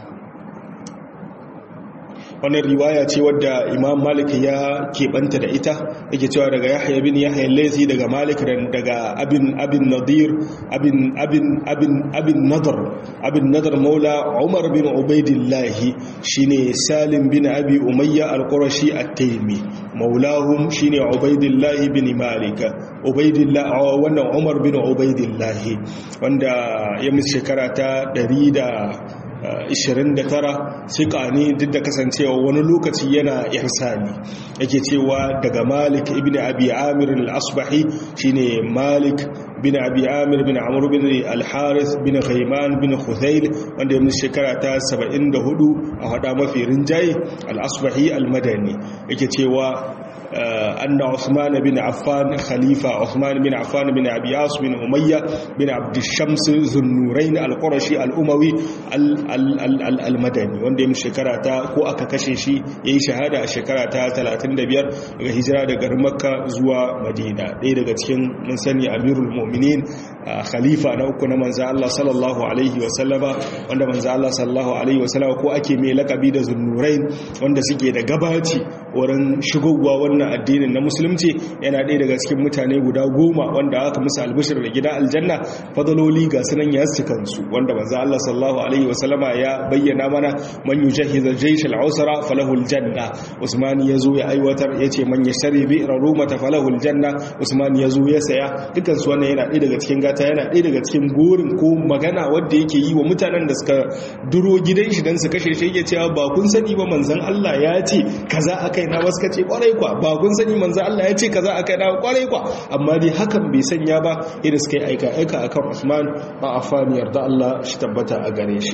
A: wannan riwaya ce wadda imam malik ya keɓanta da ita yake cewa daga yahya bin yahya laisi daga malik daga abin abin nadir abin abin abin abin nadar abin nadar maula umar bin ubaidillahi shine salim bin abi umayya al-qurashi at-taymi maulahum shine ubaidillahi bin malik ubaidillah wannan umar bin ubaidillahi wanda ya musu shekara ta 100 29 sika ne duk da kasancewa wani lokaci yana irsani yake cewa daga malik ibn abi amir al-asbahi shine malik bin abi amir bin amr bin al-haris bin ghayman bin khuzayl wanda ya shekara ta 74 a hada mafi rinjaye al-asbahi al-madani yake cewa أن عثمان بن عفان خليفة عثمان بن عفان بن أبي عاص بن أمية بن عبد الشمس ذو النورين القرشي الأموي المدني wanda ya shekara ta ko aka kashe shi ya yi shahada a shekara ta 35 daga hijira daga makka zuwa madina ɗaya daga cikin mun sani amirul mu'minin khalifa na uku na manzo Allah sallallahu alaihi wasallama wanda manzo Allah sallallahu alaihi wasallama ko ake mai lakabi da zunnurain wanda suke da gabaci wurin shigowa wannan addinin na musulunci yana ɗaya daga cikin mutane guda goma wanda aka musu albishir da gida aljanna fadaloli ga sunan ya su kansu wanda manzo Allah sallallahu alaihi wasallama ya bayyana mana man yujahiz al-jaysh al-usra falahu al-janna Usman yazo ya aiwatar yace man yashri bi rarumata falahu al-janna Usman yazo ya saya dukan su wannan yana ɗaya daga cikin gata yana ɗaya daga cikin gurin ko magana wanda yake yi wa mutanen da suka duro gidan shi dan su kashe shi yake cewa ba kun sani ba manzon Allah ya ce kaza akai na wasu kace kwarai kwa ba kun sani manzon Allah ya ce kaza akai na kwarai kwa amma dai hakan bai sanya ba idan suka yi aika aika akan Usman ba afani yarda Allah shi tabbata a gare shi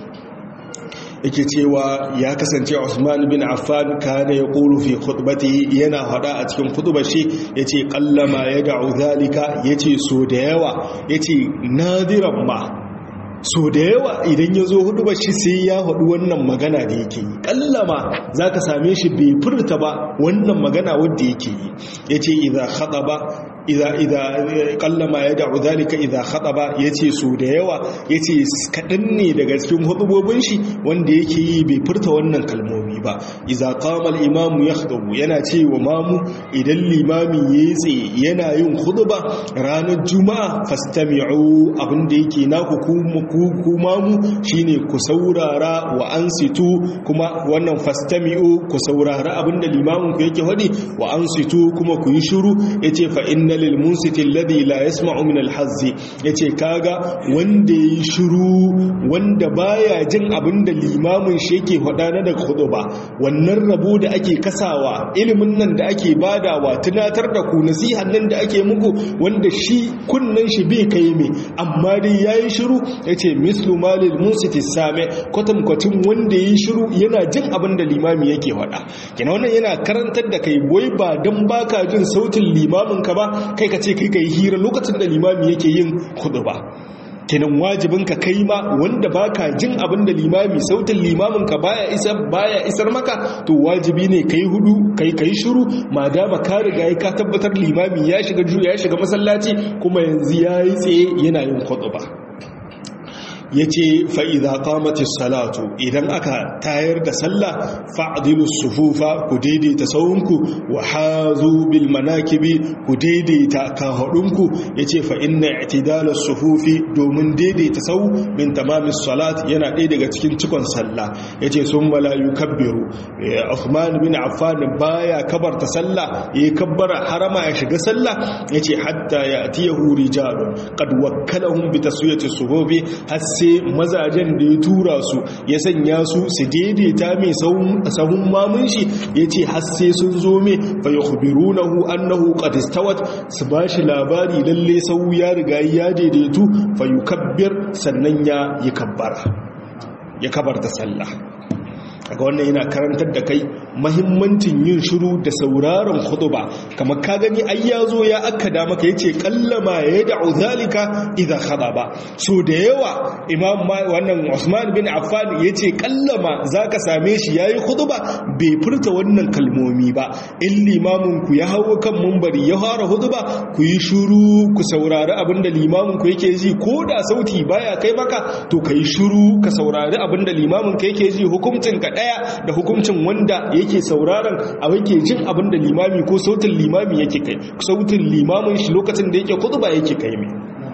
A: yake cewa ya kasance Usman bin Affan kana ya qulu fi khutbatihi yana hada a cikin khutbar shi yace qallama yad'u zalika yace so da yawa yace nadiran ma so da yawa idan ya zo hudu shi sai ya hudu wannan magana da yake yi kallama za ka same shi bai furta ba wannan magana wadda yake yi ya ce idan haɗa ba kallama ya da'u zalika idan haɗa ba ya ce so da yawa ya ce kaɗan ne daga cikin hudubobin shi wanda yake yi bai furta wannan kalmomi ba idan kamal imamu ya haɗu yana ce wa mamu idan limami ya yi tsaye yana yin huduba ranar juma'a fastami'u abinda yake na hukumu kuma mu shine ku saurara wa ansitu kuma wannan fastami'u ku saurara abinda limamin ku yake hadi wa ansitu kuma ku yi shiru yace fa inna lil munsiti alladhi la yasma'u min al hazzi yace kaga wanda yi shiru wanda baya jin abinda limamin shi yake hada na daga ba wannan rabo da ake kasawa ilimin nan da ake badawa tunatar da ku nasihan nan da ake muku wanda shi kunnan shi bai kai me amma dai yayi shiru yace mislu malil musiti same kwatankwacin wanda yi shiru yana jin abin da limami yake faɗa kina wannan yana karantar da kai wai ba dan baka jin sautin limamin ka ba kai ka ce kai kai hira lokacin da limami yake yin ba. kenan wajibin ka kai ma wanda baka jin abin da limami sautin limamin ka baya isar baya isar maka to wajibi ne kai hudu kai kai shiru madama ka riga ka tabbatar limami ya shiga ya shiga masallaci kuma yanzu yayi tsaye yana yin khutba ya ce fa'iza kamatis salatu idan aka tayar da sallah fa'adilu sufufa ku daidaita saunku wa hazu bil manakibi ku daidaita kahaɗunku ya ce fa'inna itidalar sufufi domin daidaita sau min tamamis salat yana ɗaya daga cikin cikon sallah ya ce sun malayu kabbiru Uthman bin Affan baya kabarta sallah ya yi kabbara harama ya shiga sallah ya ce hatta ya atiyahu rijalun qad wakkalahum bi taswiyati sufufi har sai mazajen da ya tura su ya sanya su su daidaita mai sahun mamun shi ya ce hasse sun zo mai fa ya hubirunahu annahu qadistawat su ba shi labari lalle sau ya riga ya daidaitu fa yukabbir sannan ya yi kabbara ya kabarta sallah kaga wannan yana karantar da kai mahimmancin yin shiru da sauraron khutba kamar ka gani ai yazo ya akkada maka yace kallama ya da'u zalika idza khadaba so da yawa imam wannan Usman bin Affan yace kallama zaka same shi yayi khutba bai furta wannan kalmomi ba in limamin ku ya hawo kan munbari ya fara khutba ku yi shiru ku saurari abinda limamin ku yake ji ko da sauti baya kai maka to kai shiru ka saurari abinda limamin ka yake ji hukuncin ka daya da hukuncin wanda yake sauraron a yake jin abin da limami ko sautin limami yake kai sautin limamin shi lokacin da yake kutuba yake kai mai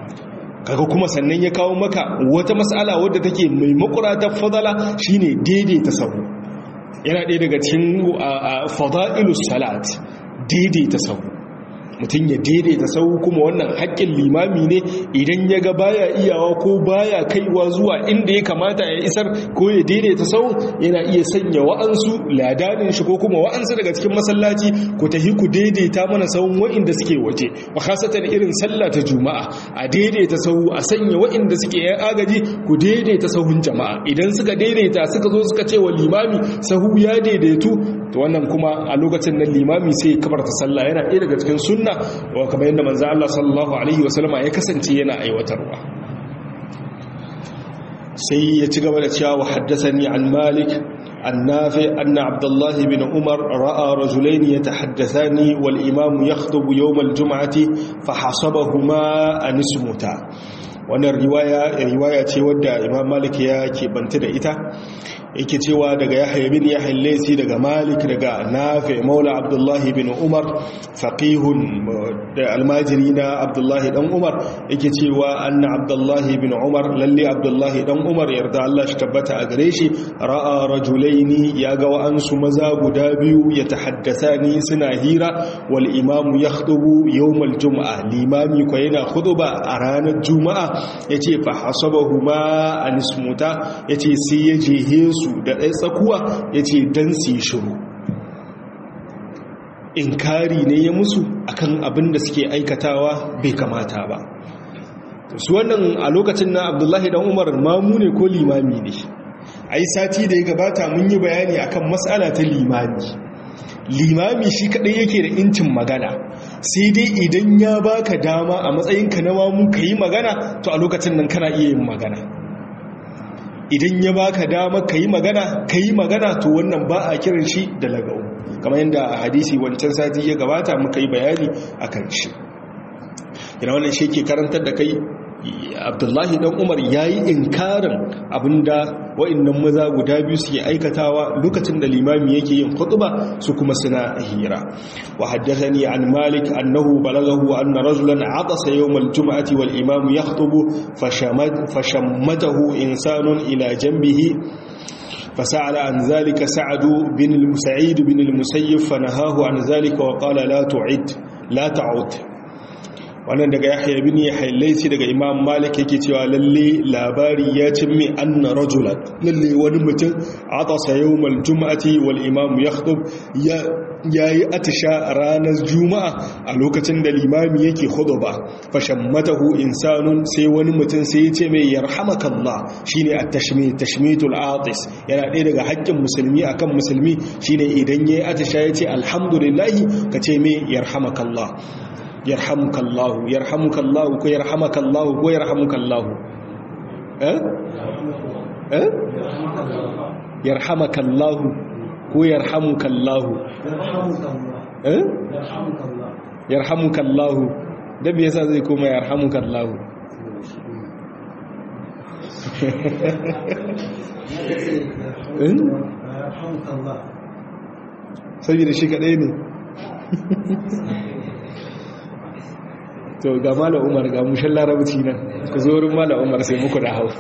A: kaga kuma sannan ya kawo maka wata mas'ala wadda take mai makuratar fadala shine daidaita sahu yana ɗaya daga cikin fada'ilus salat daidaita sahu mutum ya daidaita sau kuma wannan haƙƙin limami ne idan ya ga baya iyawa ko baya kaiwa zuwa inda ya kamata ya isar ko ya daidaita sau yana iya sanya wa'ansu ladanin shi ko kuma wa'ansu daga cikin masallaci ku tahi ku daidaita mana sauran wa'inda suke waje wa khasatan irin sallah ta juma'a a daidaita sau a sanya wa'inda suke yan agaji ku daidaita sahun jama'a idan suka daidaita suka zo suka ce wa limami sahu ya daidaitu to wannan kuma a lokacin nan limami sai ya kabarta sallah yana ɗaya daga cikin sunna wa kamar yadda manzo Allah sallallahu alaihi wasallama ya kasance yana aiwatarwa sai ya ci gaba da cewa wa haddathani an malik النافع أن عبد الله بن عمر رأى رجلين يتحدثان والإمام يخطب يوم الجمعة فحسبهما أن اسمتا wannan riwaya riwaya ce wadda imam malik ya keɓanta da ita yake cewa daga yahya bin yahya laysi daga malik daga nafi maula abdullahi bin umar faqihun da almajiri na abdullahi dan umar yake cewa anna abdullahi bin umar lalle abdullahi dan umar yarda Allah shi tabbata a gare shi ra'a rajulaini ya ga wa'ansu maza guda biyu ya tahaddathani suna hira wal imamu yakhutubu yawmal jum'a limami ko yana khutuba a ranar juma'a yace fa hasabahuma anismuta yace sai ya jehe su da ɗaya tsakuwa yace dan su shiru inkari ne ya musu akan abin da suke aikatawa bai kamata ba su wannan a lokacin na abdullahi dan umar mamu ne ko limami ne ai sati da ya gabata mun yi bayani akan matsala ta limami limami shi kadai yake da incin magana sai dai idan ya baka dama a matsayinka na mamu ka yi magana to a lokacin nan kana iya yin magana idan ya baka dama ka yi magana ka yi magana to wannan ba a kiran shi da lagau kamar yadda a hadisi wancan sati ya gabata muka yi bayani a kan shi yana wannan shi ke karantar da kai abdullahi dan umar ya yi inkarin abinda wa'annan maza guda biyu suke aikatawa lokacin da limami yake yin khutba su kuma suna hira wa haddathani an malik annahu balaghahu anna rajulan atasa yawm al-jum'ati wal imam yakhutubu fashammatahu insanun ila janbihi فسأل عن ذلك سعد بن المسعيد بن المسيب فنهاه عن ذلك وقال لا تعد لا تعد wannan daga yahya bin yahya laisi daga imam malik yake cewa lalle labari ya cimmi anna rajulan lalle wani mutum atasa yawmal jum'ati wal imam yakhtub ya yayi atisha ranar juma'a a lokacin da limami yake khutba fashammatahu insanun sai wani mutum sai ya ce mai yarhamakallah shine at-tashmit tashmitul atis yana ɗaya daga haƙƙin musulmi akan musulmi shine idan yayi atisha yace alhamdulillah kace mai yarhamakallah yarhamukallahu yarhamukallahu ko yarhamakallahu ko yarhamukallahu eh eh yarhamakallahu ko yarhamukallahu eh yarhamukallahu da me yasa zai koma yarhamukallahu saboda shi kadai ne to ga mala umar ga mushen larabci nan ku zo wurin mala umar sai muku da hau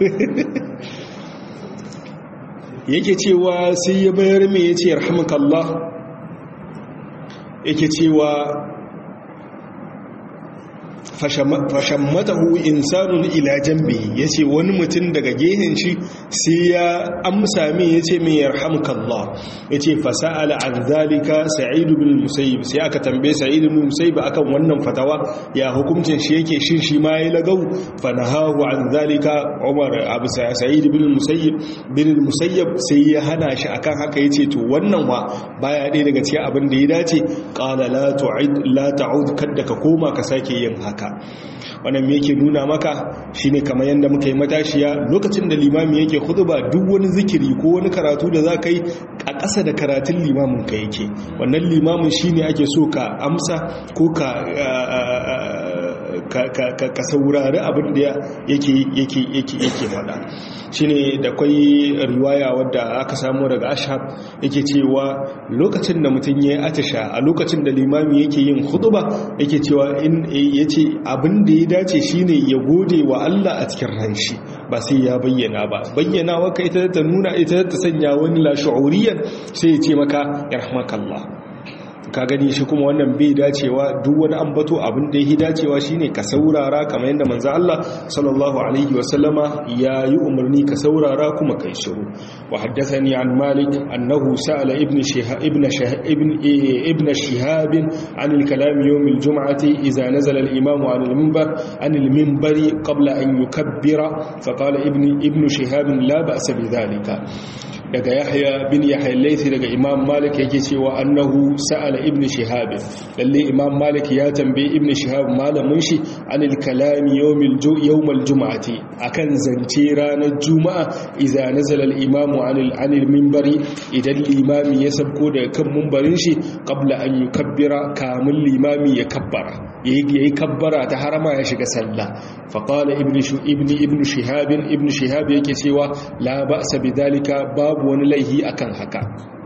A: yake cewa sai ya bayar mai ya ce yarhamukallah yake cewa fashammatahu insanun ila jambi yace wani mutum daga gehen shi sai ya amsa min yace min yarhamukallah yace fasala an zalika sa'id ibn musayyib sai aka tambaye sa'id ibn musayyib akan wannan fatawa ya hukuncin shi yake shin shi ma yayi lagau fanahahu an zalika umar abu sa'id ibn musayyib bin musayyib sai ya hana shi akan haka yace to wannan wa baya ɗaya daga cikin abin da ya dace qala la tu'id la ta'ud kadda ka koma ka sake yin haka haka wannan me yake nuna maka shine kamar yanda muka yi matashiya lokacin da limami yake khutba duk wani zikiri ko wani karatu da zaka yi a ƙasa da karatun limamin ka yake wannan limamin shine ake so ka amsa ko ka ka saurari abin da yake yake yake yake faɗa shine da kwai riwaya wadda aka samu daga ashab yake cewa lokacin da mutum ya yi atisha a lokacin da limami yake yin khutba yake cewa in yace abin da ya dace shine ya gode wa Allah a cikin ranshi ba sai ya bayyana ba bayyana waka ita ta nuna ita ta sanya wani la shu'uriyan sai ya ce maka yarhamakallah ka gani shi kuma wannan bai dacewa duk wani ambato abin da yake dacewa shine ka saurara kamar yadda manzo Allah sallallahu alaihi wasallama ya yi umarni ka saurara kuma kai shiru wa haddathani an malik annahu sa'ala ibn shihab ibn shihab ibn ibn shihab an al-kalam yawm al-jum'ati idha nazala al-imam an al-minbar an al-minbari qabla an yukabbira fa qala ibn ibn shihab la ba'sa bi dhalika daga yahya bin yahya laifi daga imam malik yake cewa annahu sa'ala ibn shihab lalle imam malik ya tambaye ibn shihab malamin shi anil kalami yawmil yawmal jum'ati akan zance ranar juma'a idza nazala al imam anil anil minbari idan limami ya sabko daga kan minbarin shi qabla an yukabbira kamun limami ya kabbara yayi kabbara ta harama ya shiga sallah fa qala ibn ibn ibn shihab ibn shihab yake cewa la ba'sa bidalika babu wani laihi akan haka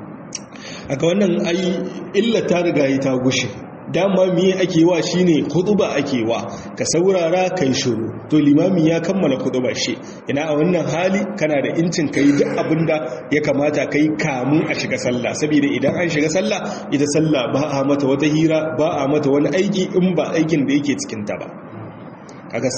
A: aka wannan ai illa ta riga yi ta gushe dama miye ake wa shine khutba ake wa ka saurara kai shiru to limami ya kammala khutba shi ina a wannan hali kana da incin kai duk abinda ya kamata kai kamun a shiga sallah saboda idan an shiga sallah ita sallah ba a mata wata hira ba a mata wani aiki in ba aikin da yake cikin ta ba kaga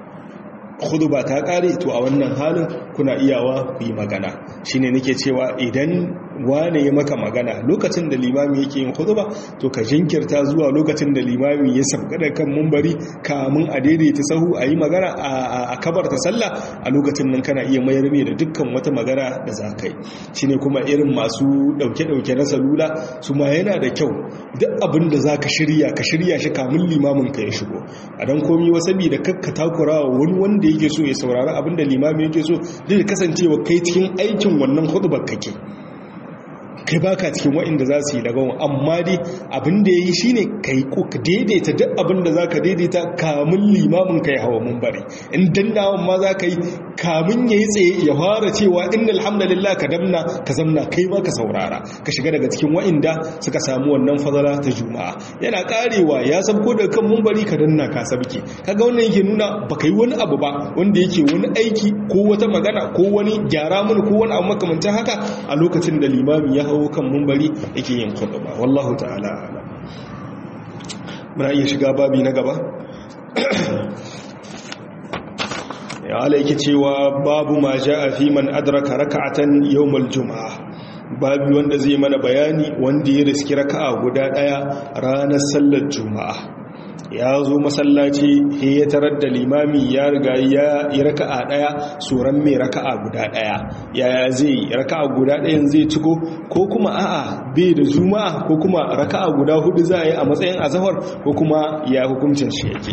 A: khutba ta kare to a wannan halin kuna iyawa ku yi magana shine nake cewa idan wane ya maka magana lokacin da limami yake yin khutba to ka jinkirta zuwa lokacin da limami ya sabka da kan mumbari kamun a daidaita sahu a yi magana a kabarta sallah a lokacin nan kana iya mayar mai da dukkan wata magana da za ka yi shine kuma irin masu dauke-dauke na salula su ma yana da kyau duk abin da za ka shirya ka shirya shi kamun limamin ka ya shigo a don komi wa saboda kakka takura wa wani wanda yake so ya saurari abin da limami yake so zai kasancewa kai cikin aikin wannan hudubar kake kai baka cikin wa'inda za su yi lagawan amma dai abin da ya yi shi ne ka yi ka daidaita duk abin da za ka daidaita kamun limamin ka ya hawa mun bari in dannawan ma za ka yi kamun ya yi tsaye ya fara cewa inna alhamdulillah ka damna ka zamna kai ma ka saurara ka shiga daga cikin wa'inda suka samu wannan fazala ta juma'a yana karewa ya sabko da kan mun bari ka danna ka sabke kaga wannan yake nuna baka yi wani abu ba wanda yake wani aiki ko wata magana ko wani gyara mun ko wani abu makamancin haka a lokacin da limami ya hawo kan mumbari yake yin khutba wallahu ta'ala ala muna iya shiga babi na gaba ya ala yake cewa babu ma ja'a fi man adraka raka'atan yawmal juma'a babi wanda zai mana bayani wanda ya riski raka'a guda daya ranar sallar juma'a ya zo masallaci he ya tarar da limami ya riga ya yi raka'a daya suran mai raka'a guda daya yaya zai raka'a guda dayan zai ciko ko kuma a'a bai da juma'a ko kuma raka'a guda hudu za a yi a matsayin azahar ko kuma ya hukuncin shi yake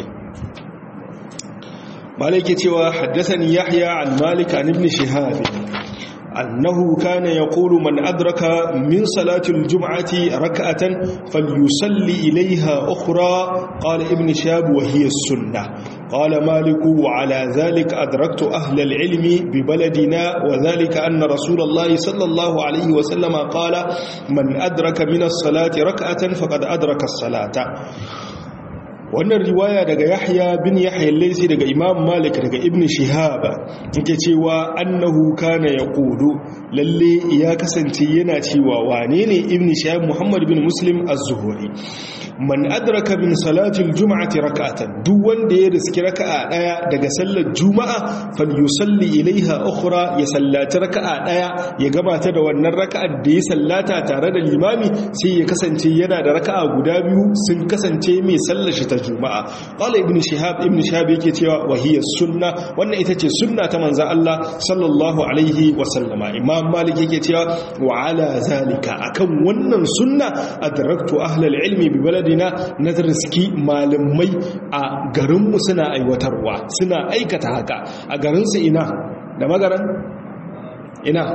A: malik cewa haddasani yahya an malik an ibn shihab أنه كان يقول من أدرك من صلاة الجمعة ركعة فليصلي إليها أخرى قال ابن شاب وهي السنة قال مالك وعلى ذلك أدركت أهل العلم ببلدنا وذلك أن رسول الله صلى الله عليه وسلم قال من أدرك من الصلاة ركعة فقد أدرك الصلاة wannan riwaya daga yahya bin yahya laisi daga imam malik daga ibn shihaba yake cewa annahu kana yaqulu lalle ya kasance yana cewa wane ne ibn shihab muhammad bin muslim az-zuhri man adraka min salati al-jum'ati rak'atan duk wanda ya riski raka'a daya daga sallar juma'a falyusalli ilaiha ukhra ya sallati raka'a daya ya gabata da wannan raka'ar da ya sallata tare da limami sai ya kasance yana da raka'a guda biyu sun kasance mai sallar shi ta juma'a qala ibn shihab ibn shihab yake cewa wahiya sunna wannan ita ce sunna ta manzon Allah sallallahu alaihi wa sallama imam malik yake cewa wa ala zalika akan wannan sunna adraktu ahli ilmi bi baladina nazarski malamai a garin mu suna aiwatarwa suna aikata haka a garin su ina da magaran ina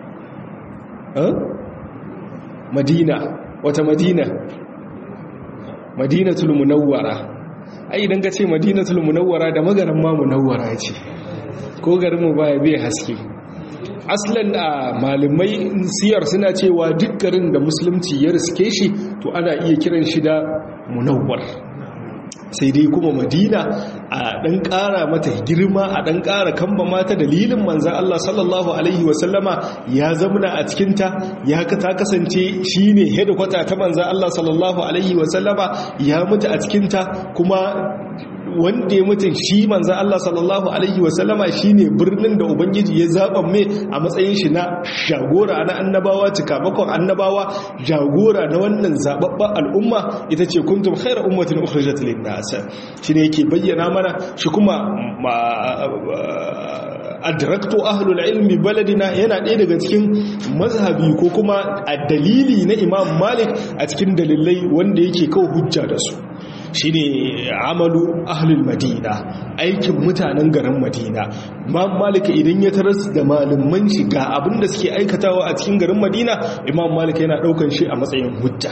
A: madina wata madina madinatul munawwara ai idan ka ce madinatul munawwara da magaran ma munawwara ce ko garin mu baya bai haske aslan a malamai siyar suna cewa duk garin da musulunci ya riske shi to ana iya kiran shi da munawwar sai dai kuma madina a ɗan ƙara mata girma a ɗan ƙara kamba mata dalilin manzan Allah sallallahu Alaihi wasallama ya zamana a cikinta ya ta kasance shi ne hedikwata ta manzan Allah sallallahu Alaihi wasallama ya mutu a cikinta kuma wanda ya mutum shi manzan Allah sallallahu Alaihi wasallama shi ne birnin da Ubangiji ya zaɓa mai a matsayin shi na jagora na annabawa cikamakon annabawa jagora na wannan zaɓaɓɓen al'umma ita ce kuntum khairar ummatin ukhrijat lin nas shi ne yake bayyana mana shi kuma adraktu ahlul ilmi baladina yana ɗaya daga cikin mazhabi ko kuma a dalili na imam malik a cikin dalilai wanda yake kawo hujja da su shine amalu ahlul madina aikin mutanen garin madina imam malik idan ya taras da malaman shi ga abin da suke aikatawa a cikin garin madina imam malik yana daukan shi a matsayin hujja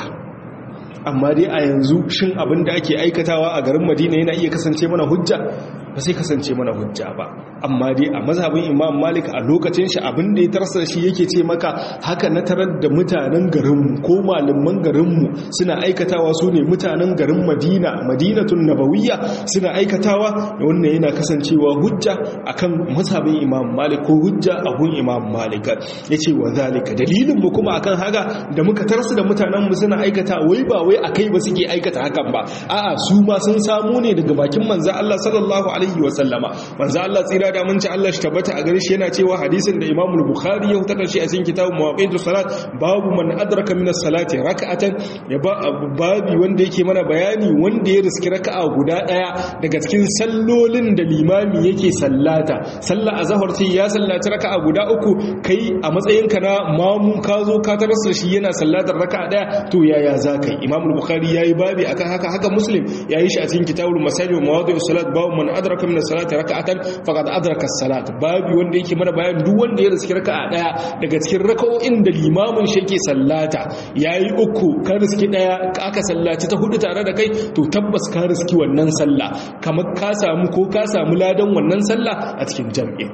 A: amma dai a yanzu shin abin da ake aikatawa a garin madina yana iya kasance mana hujja ba sai kasance mana hujja ba amma dai a mazhabin imam malik a lokacin shi abin da ya tarsa shi yake ce maka haka na tarar da mutanen garinmu ko malaman garinmu suna aikatawa su ne mutanen garin madina madinatun nabawiyya suna aikatawa wannan yana kasancewa hujja akan mazhabin imam malik ko hujja a gun imam malik ya ce wa zalika dalilin mu kuma akan haka da muka tarsa da mutanenmu suna aikata wai ba wai akai ba suke aikata hakan ba a'a su ma sun samu ne daga bakin manzo Allah sallallahu alaihi wa sallama manzo Allah tsira da mun ci Allah shi tabbata a gare shi yana cewa hadisin da Imam Bukhari ya hutar shi a cikin kitabun Mawaqitus Salat babu man adraka min as-salati rak'atan ya ba babi wanda yake mana bayani wanda ya riski raka'a guda daya daga cikin sallolin da limami yake sallata sallar azhar sai ya sallaci raka'a guda uku kai a matsayin ka na mamu ka zo ka tarasa shi yana sallatar raka'a daya to yaya zaka yi Imam Bukhari yayi babi akan haka haka Muslim yayi shi a cikin kitabul Masajid wa Mawadi'us Salat babu man adraka min as-salati rak'atan faqad adraka as-salat babi wanda yake mana bayan duk wanda ya riski raka'a daya daga cikin raka'o'in da limamin shi yake sallata yayi uku ka riski daya aka sallaci ta hudu tare da kai to tabbas ka riski wannan sallah kamar ka samu ko ka samu ladan wannan sallah a cikin jami'i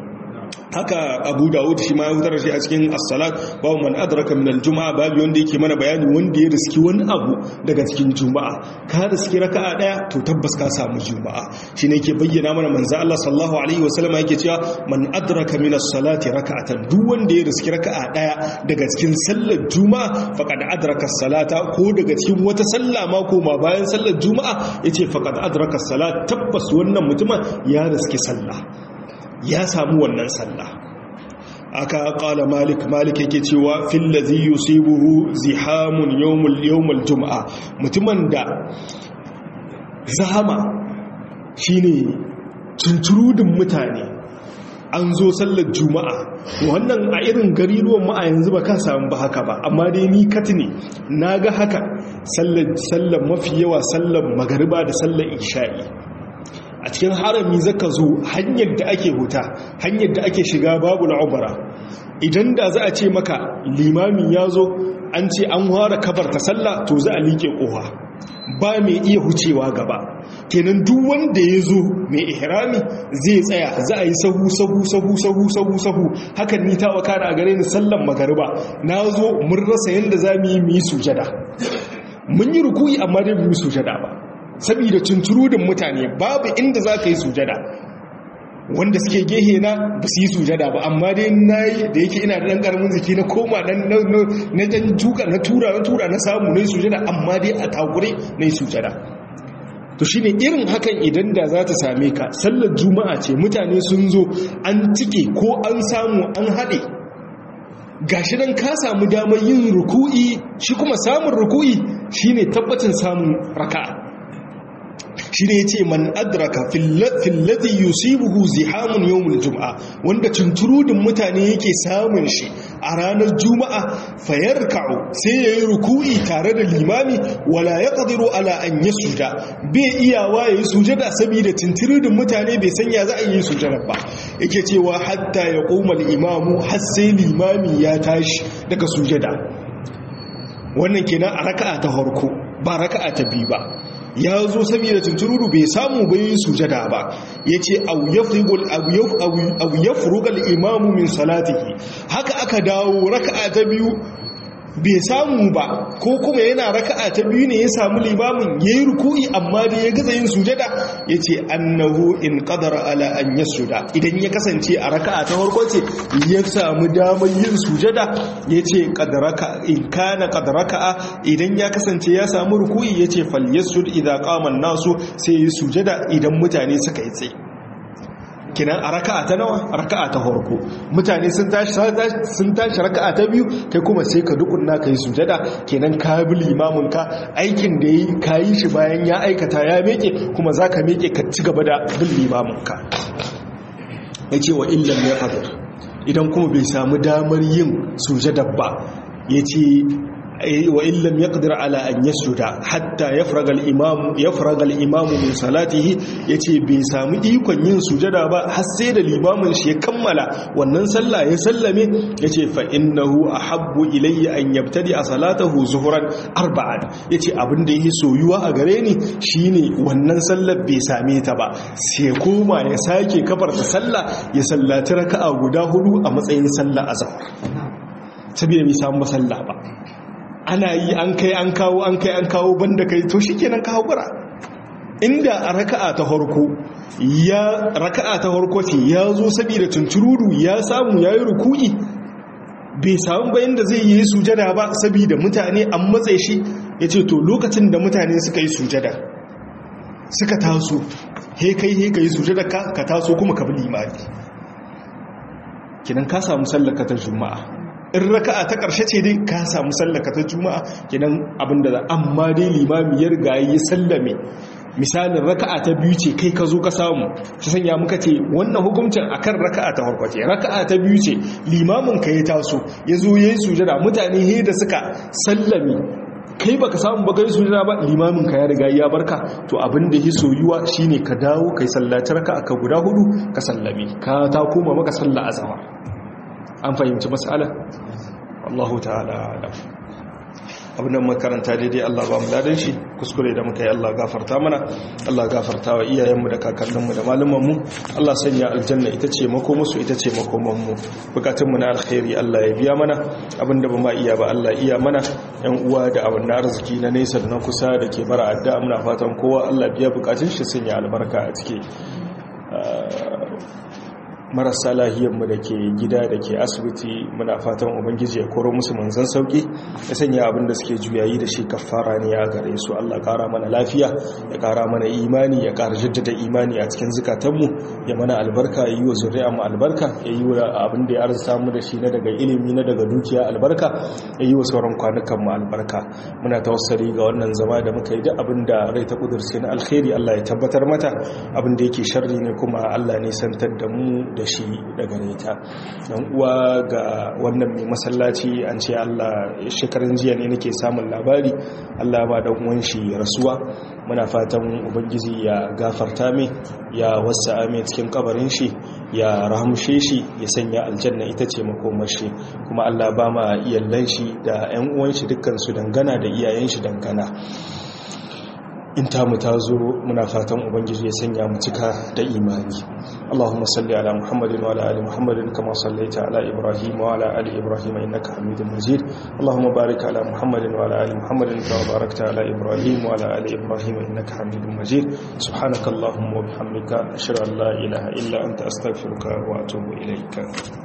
A: haka abu dawud shi ma ya hutar shi a cikin as-salat babu man adraka min al-juma'a babu wanda yake mana bayani wanda ya riski wani abu daga cikin juma'a ka riski raka'a daya to tabbas ka samu juma'a shine yake bayyana mana manzo Allah sallallahu alaihi wasallam yake cewa man adraka min as-salati raka'atan duk wanda ya riski raka'a daya daga cikin sallar juma'a faqad adraka as-salata ko daga cikin wata sallah ma ko ma bayan sallar juma'a yace faqad adraka as-salat tabbas wannan mutumin ya riski sallah ya samu wannan sallah aka kala malik malik yake cewa fil ladhi yusibuhu zihamun yawmul yawmul jum'a mutumin da zahama shine tunturudin mutane an zo sallar juma'a wannan a irin gariruwan mu a yanzu ba ka samu ba haka ba amma dai ni kati ne naga haka sallar sallar mafi yawa sallar magariba da sallar isha'i a cikin harami zaka zo hanyar da ake huta hanyar da ake shiga babu al'ubara idan da za a ce maka limami ya zo an ce an ware kabar ta sallah to za a liƙe ƙoha ba mai iya hucewa gaba kenan duk wanda ya zo mai ihrami zai tsaya za a yi sahu sahu sahu sahu sahu sahu hakan ni ta wakana a gare ni sallan magariba na zo mun rasa yadda za mu yi mu yi sujada mun yi rukuyi amma dai mu yi sujada ba saboda tunturudin mutane babu inda za ka yi sujada wanda suke gehe na ba su yi sujada ba amma dai na yi da yake ina da ɗan ƙaramin ziki na koma na jan tuka na tura na tura na samu na yi sujada amma dai a takure na yi sujada to shi ne irin hakan idan da za ta same ka sallar juma'a ce mutane sun zo an cike ko an samu an haɗe gashi nan ka samu damar yin ruku'i shi kuma samun ruku'i shine tabbacin samun raka'a shi ne ya ce man adraka fillati yusibuhu zihamun yawmul juma'a wanda tunturudin mutane yake samun shi a ranar juma'a fayarka'u sai ya yi ruku'i tare da limami wala ya ƙadiru ala an yi suja bai iyawa ya yi sujada saboda tunturudin mutane bai sanya za a yi sujada ba yake cewa hatta ya ƙoma imamu har sai limami ya tashi daga sujada wannan kenan a raka'a ta harko ba raka'a ta biyu ba ya zo saboda tuntururu bai samu bai sujada ba ya ce au ya furugal imamu min salatihi haka aka dawo raka'a ta biyu bai samu ba ko kuma yana raka'a ta biyu ne ya samu limamin ya yi ruku'i amma da ya gaza yin sujada ya ce annahu in qadara ala an yasuda idan ya kasance a raka'a ta farko ce ya samu damar yin sujada ya ce in kana qadaraka idan ya kasance ya samu ruku'i ya ce fal yasud idza qama nasu sai yi sujada idan mutane suka yi tsaye kinan a raka'a ta nawa raka'a ta farko mutane sun tashi sun tashi raka'a ta biyu kai kuma sai ka dukunna kai sujada kenan ka bi limamin ka aikin da yi kayi shi bayan ya aikata ya meke kuma zaka meke ka ci gaba da bin limamin ka yace wa illam yaqdir idan kuma bai samu damar yin sujada ba yace wa illam yaqdir ala an yasjuda hatta yafraga al-imam yafraga al-imam min salatihi yace bai samu ikon yin sujada ba har sai da limamin shi ya kammala wannan sallah ya sallame yace fa innahu ahabbu ilayya an yabtadi salatahu zuhran arba'an yace abin da yake soyuwa a gare ni shine wannan sallar bai same ta ba sai koma ya sake kafarta sallah ya sallaci raka'a guda hudu a matsayin sallah azhar saboda bai samu sallah ba ana yi an kai an kawo an kai an kawo banda kai to shikenan ka hakura inda a raka'a ta farko ya raka'a ta farko ce ya zo saboda tunturudu ya samu yayi ruku'i bai samu bayan da zai yi sujada ba saboda mutane an matsayi shi yace to lokacin da mutane suka yi sujada suka taso he kai he kai sujada ka ka taso kuma ka bi limami kinan ka samu sallar ka ta juma'a in raka'a ta ƙarshe ce dai ka samu sallaka ta juma'a kidan abinda za amma dai limami ya riga yi sallame misalin raka'a ta biyu ce kai ka zo ka samu shi sanya muka ce wannan hukuncin akan raka'a ta farko ce raka'a ta biyu ce limamin ka ya taso ya zo yayin sujada mutane he da suka sallame kai baka samu ba kai sujada ba limamin ka ya riga ya barka to abin da ya soyuwa shine ka dawo kai sallaci raka'a ka guda hudu ka sallame ka ta koma maka sallah azhar an fahimci matsala Allahu ta'ala alam abin da makaranta daidai Allah ba mu ladan shi kuskure da muka yi Allah gafarta mana Allah gafarta wa iyayenmu da kakanninmu da malumanmu Allah sanya aljanna ita ce makomusu ita ce makomanmu bukatunmu na alkhairi Allah ya biya mana abin da ba ma iya ba Allah iya mana yan uwa da abin na arziki na nesa da na kusa da ke bara adda muna fatan kowa Allah biya bukatun shi sanya albarka a ciki marasa lahiyarmu da ke gida da ke asibiti muna fatan ubangiji ya koro musu manzan sauki ya sanya abin da suke juyayi da shi kafara ne ya gare su Allah kara mana lafiya ya kara mana imani ya kara jaddada imani a cikin zukatanmu ya mana albarka ya yi wa zuri'a mu albarka ya yi wa abin da ya arzuta mu da shi na daga ilimi na daga dukiya albarka ya yi wa sauran kwanukan mu albarka muna tawassali ga wannan zama da muka yi duk abin da rai ta kudurce na alkhairi Allah ya tabbatar mata abin da yake sharri ne kuma Allah ne santar da mu da shi daga neta don uwa ga wannan mai masallaci an ce Allah shekarun jiya ne nake samun labari Allah ba dan uwan shi rasuwa muna fatan ubangiji ya gafarta mai ya wasa mai cikin kabarin shi ya rahamshe shi ya sanya aljanna ita ce makomar shi kuma Allah ba ma iyallan shi da ƴan uwan shi dukkan su dangana da iyayen shi dangana in tamu ta zo muna fatan ubangiji ya sanya mu cika da imani Allahumma salli ala Muhammadin wa ala ali Muhammadin kama sallaita ala Ibrahim wa ala ali Ibrahim innaka Hamidum Majid Allahumma barik ala Muhammadin wa ala ali Muhammadin kama barakta ala Ibrahim wa ala ali Ibrahim innaka Hamidum Majid subhanakallahumma wa bihamdika ashhadu an la ilaha illa anta astaghfiruka wa atubu ilayka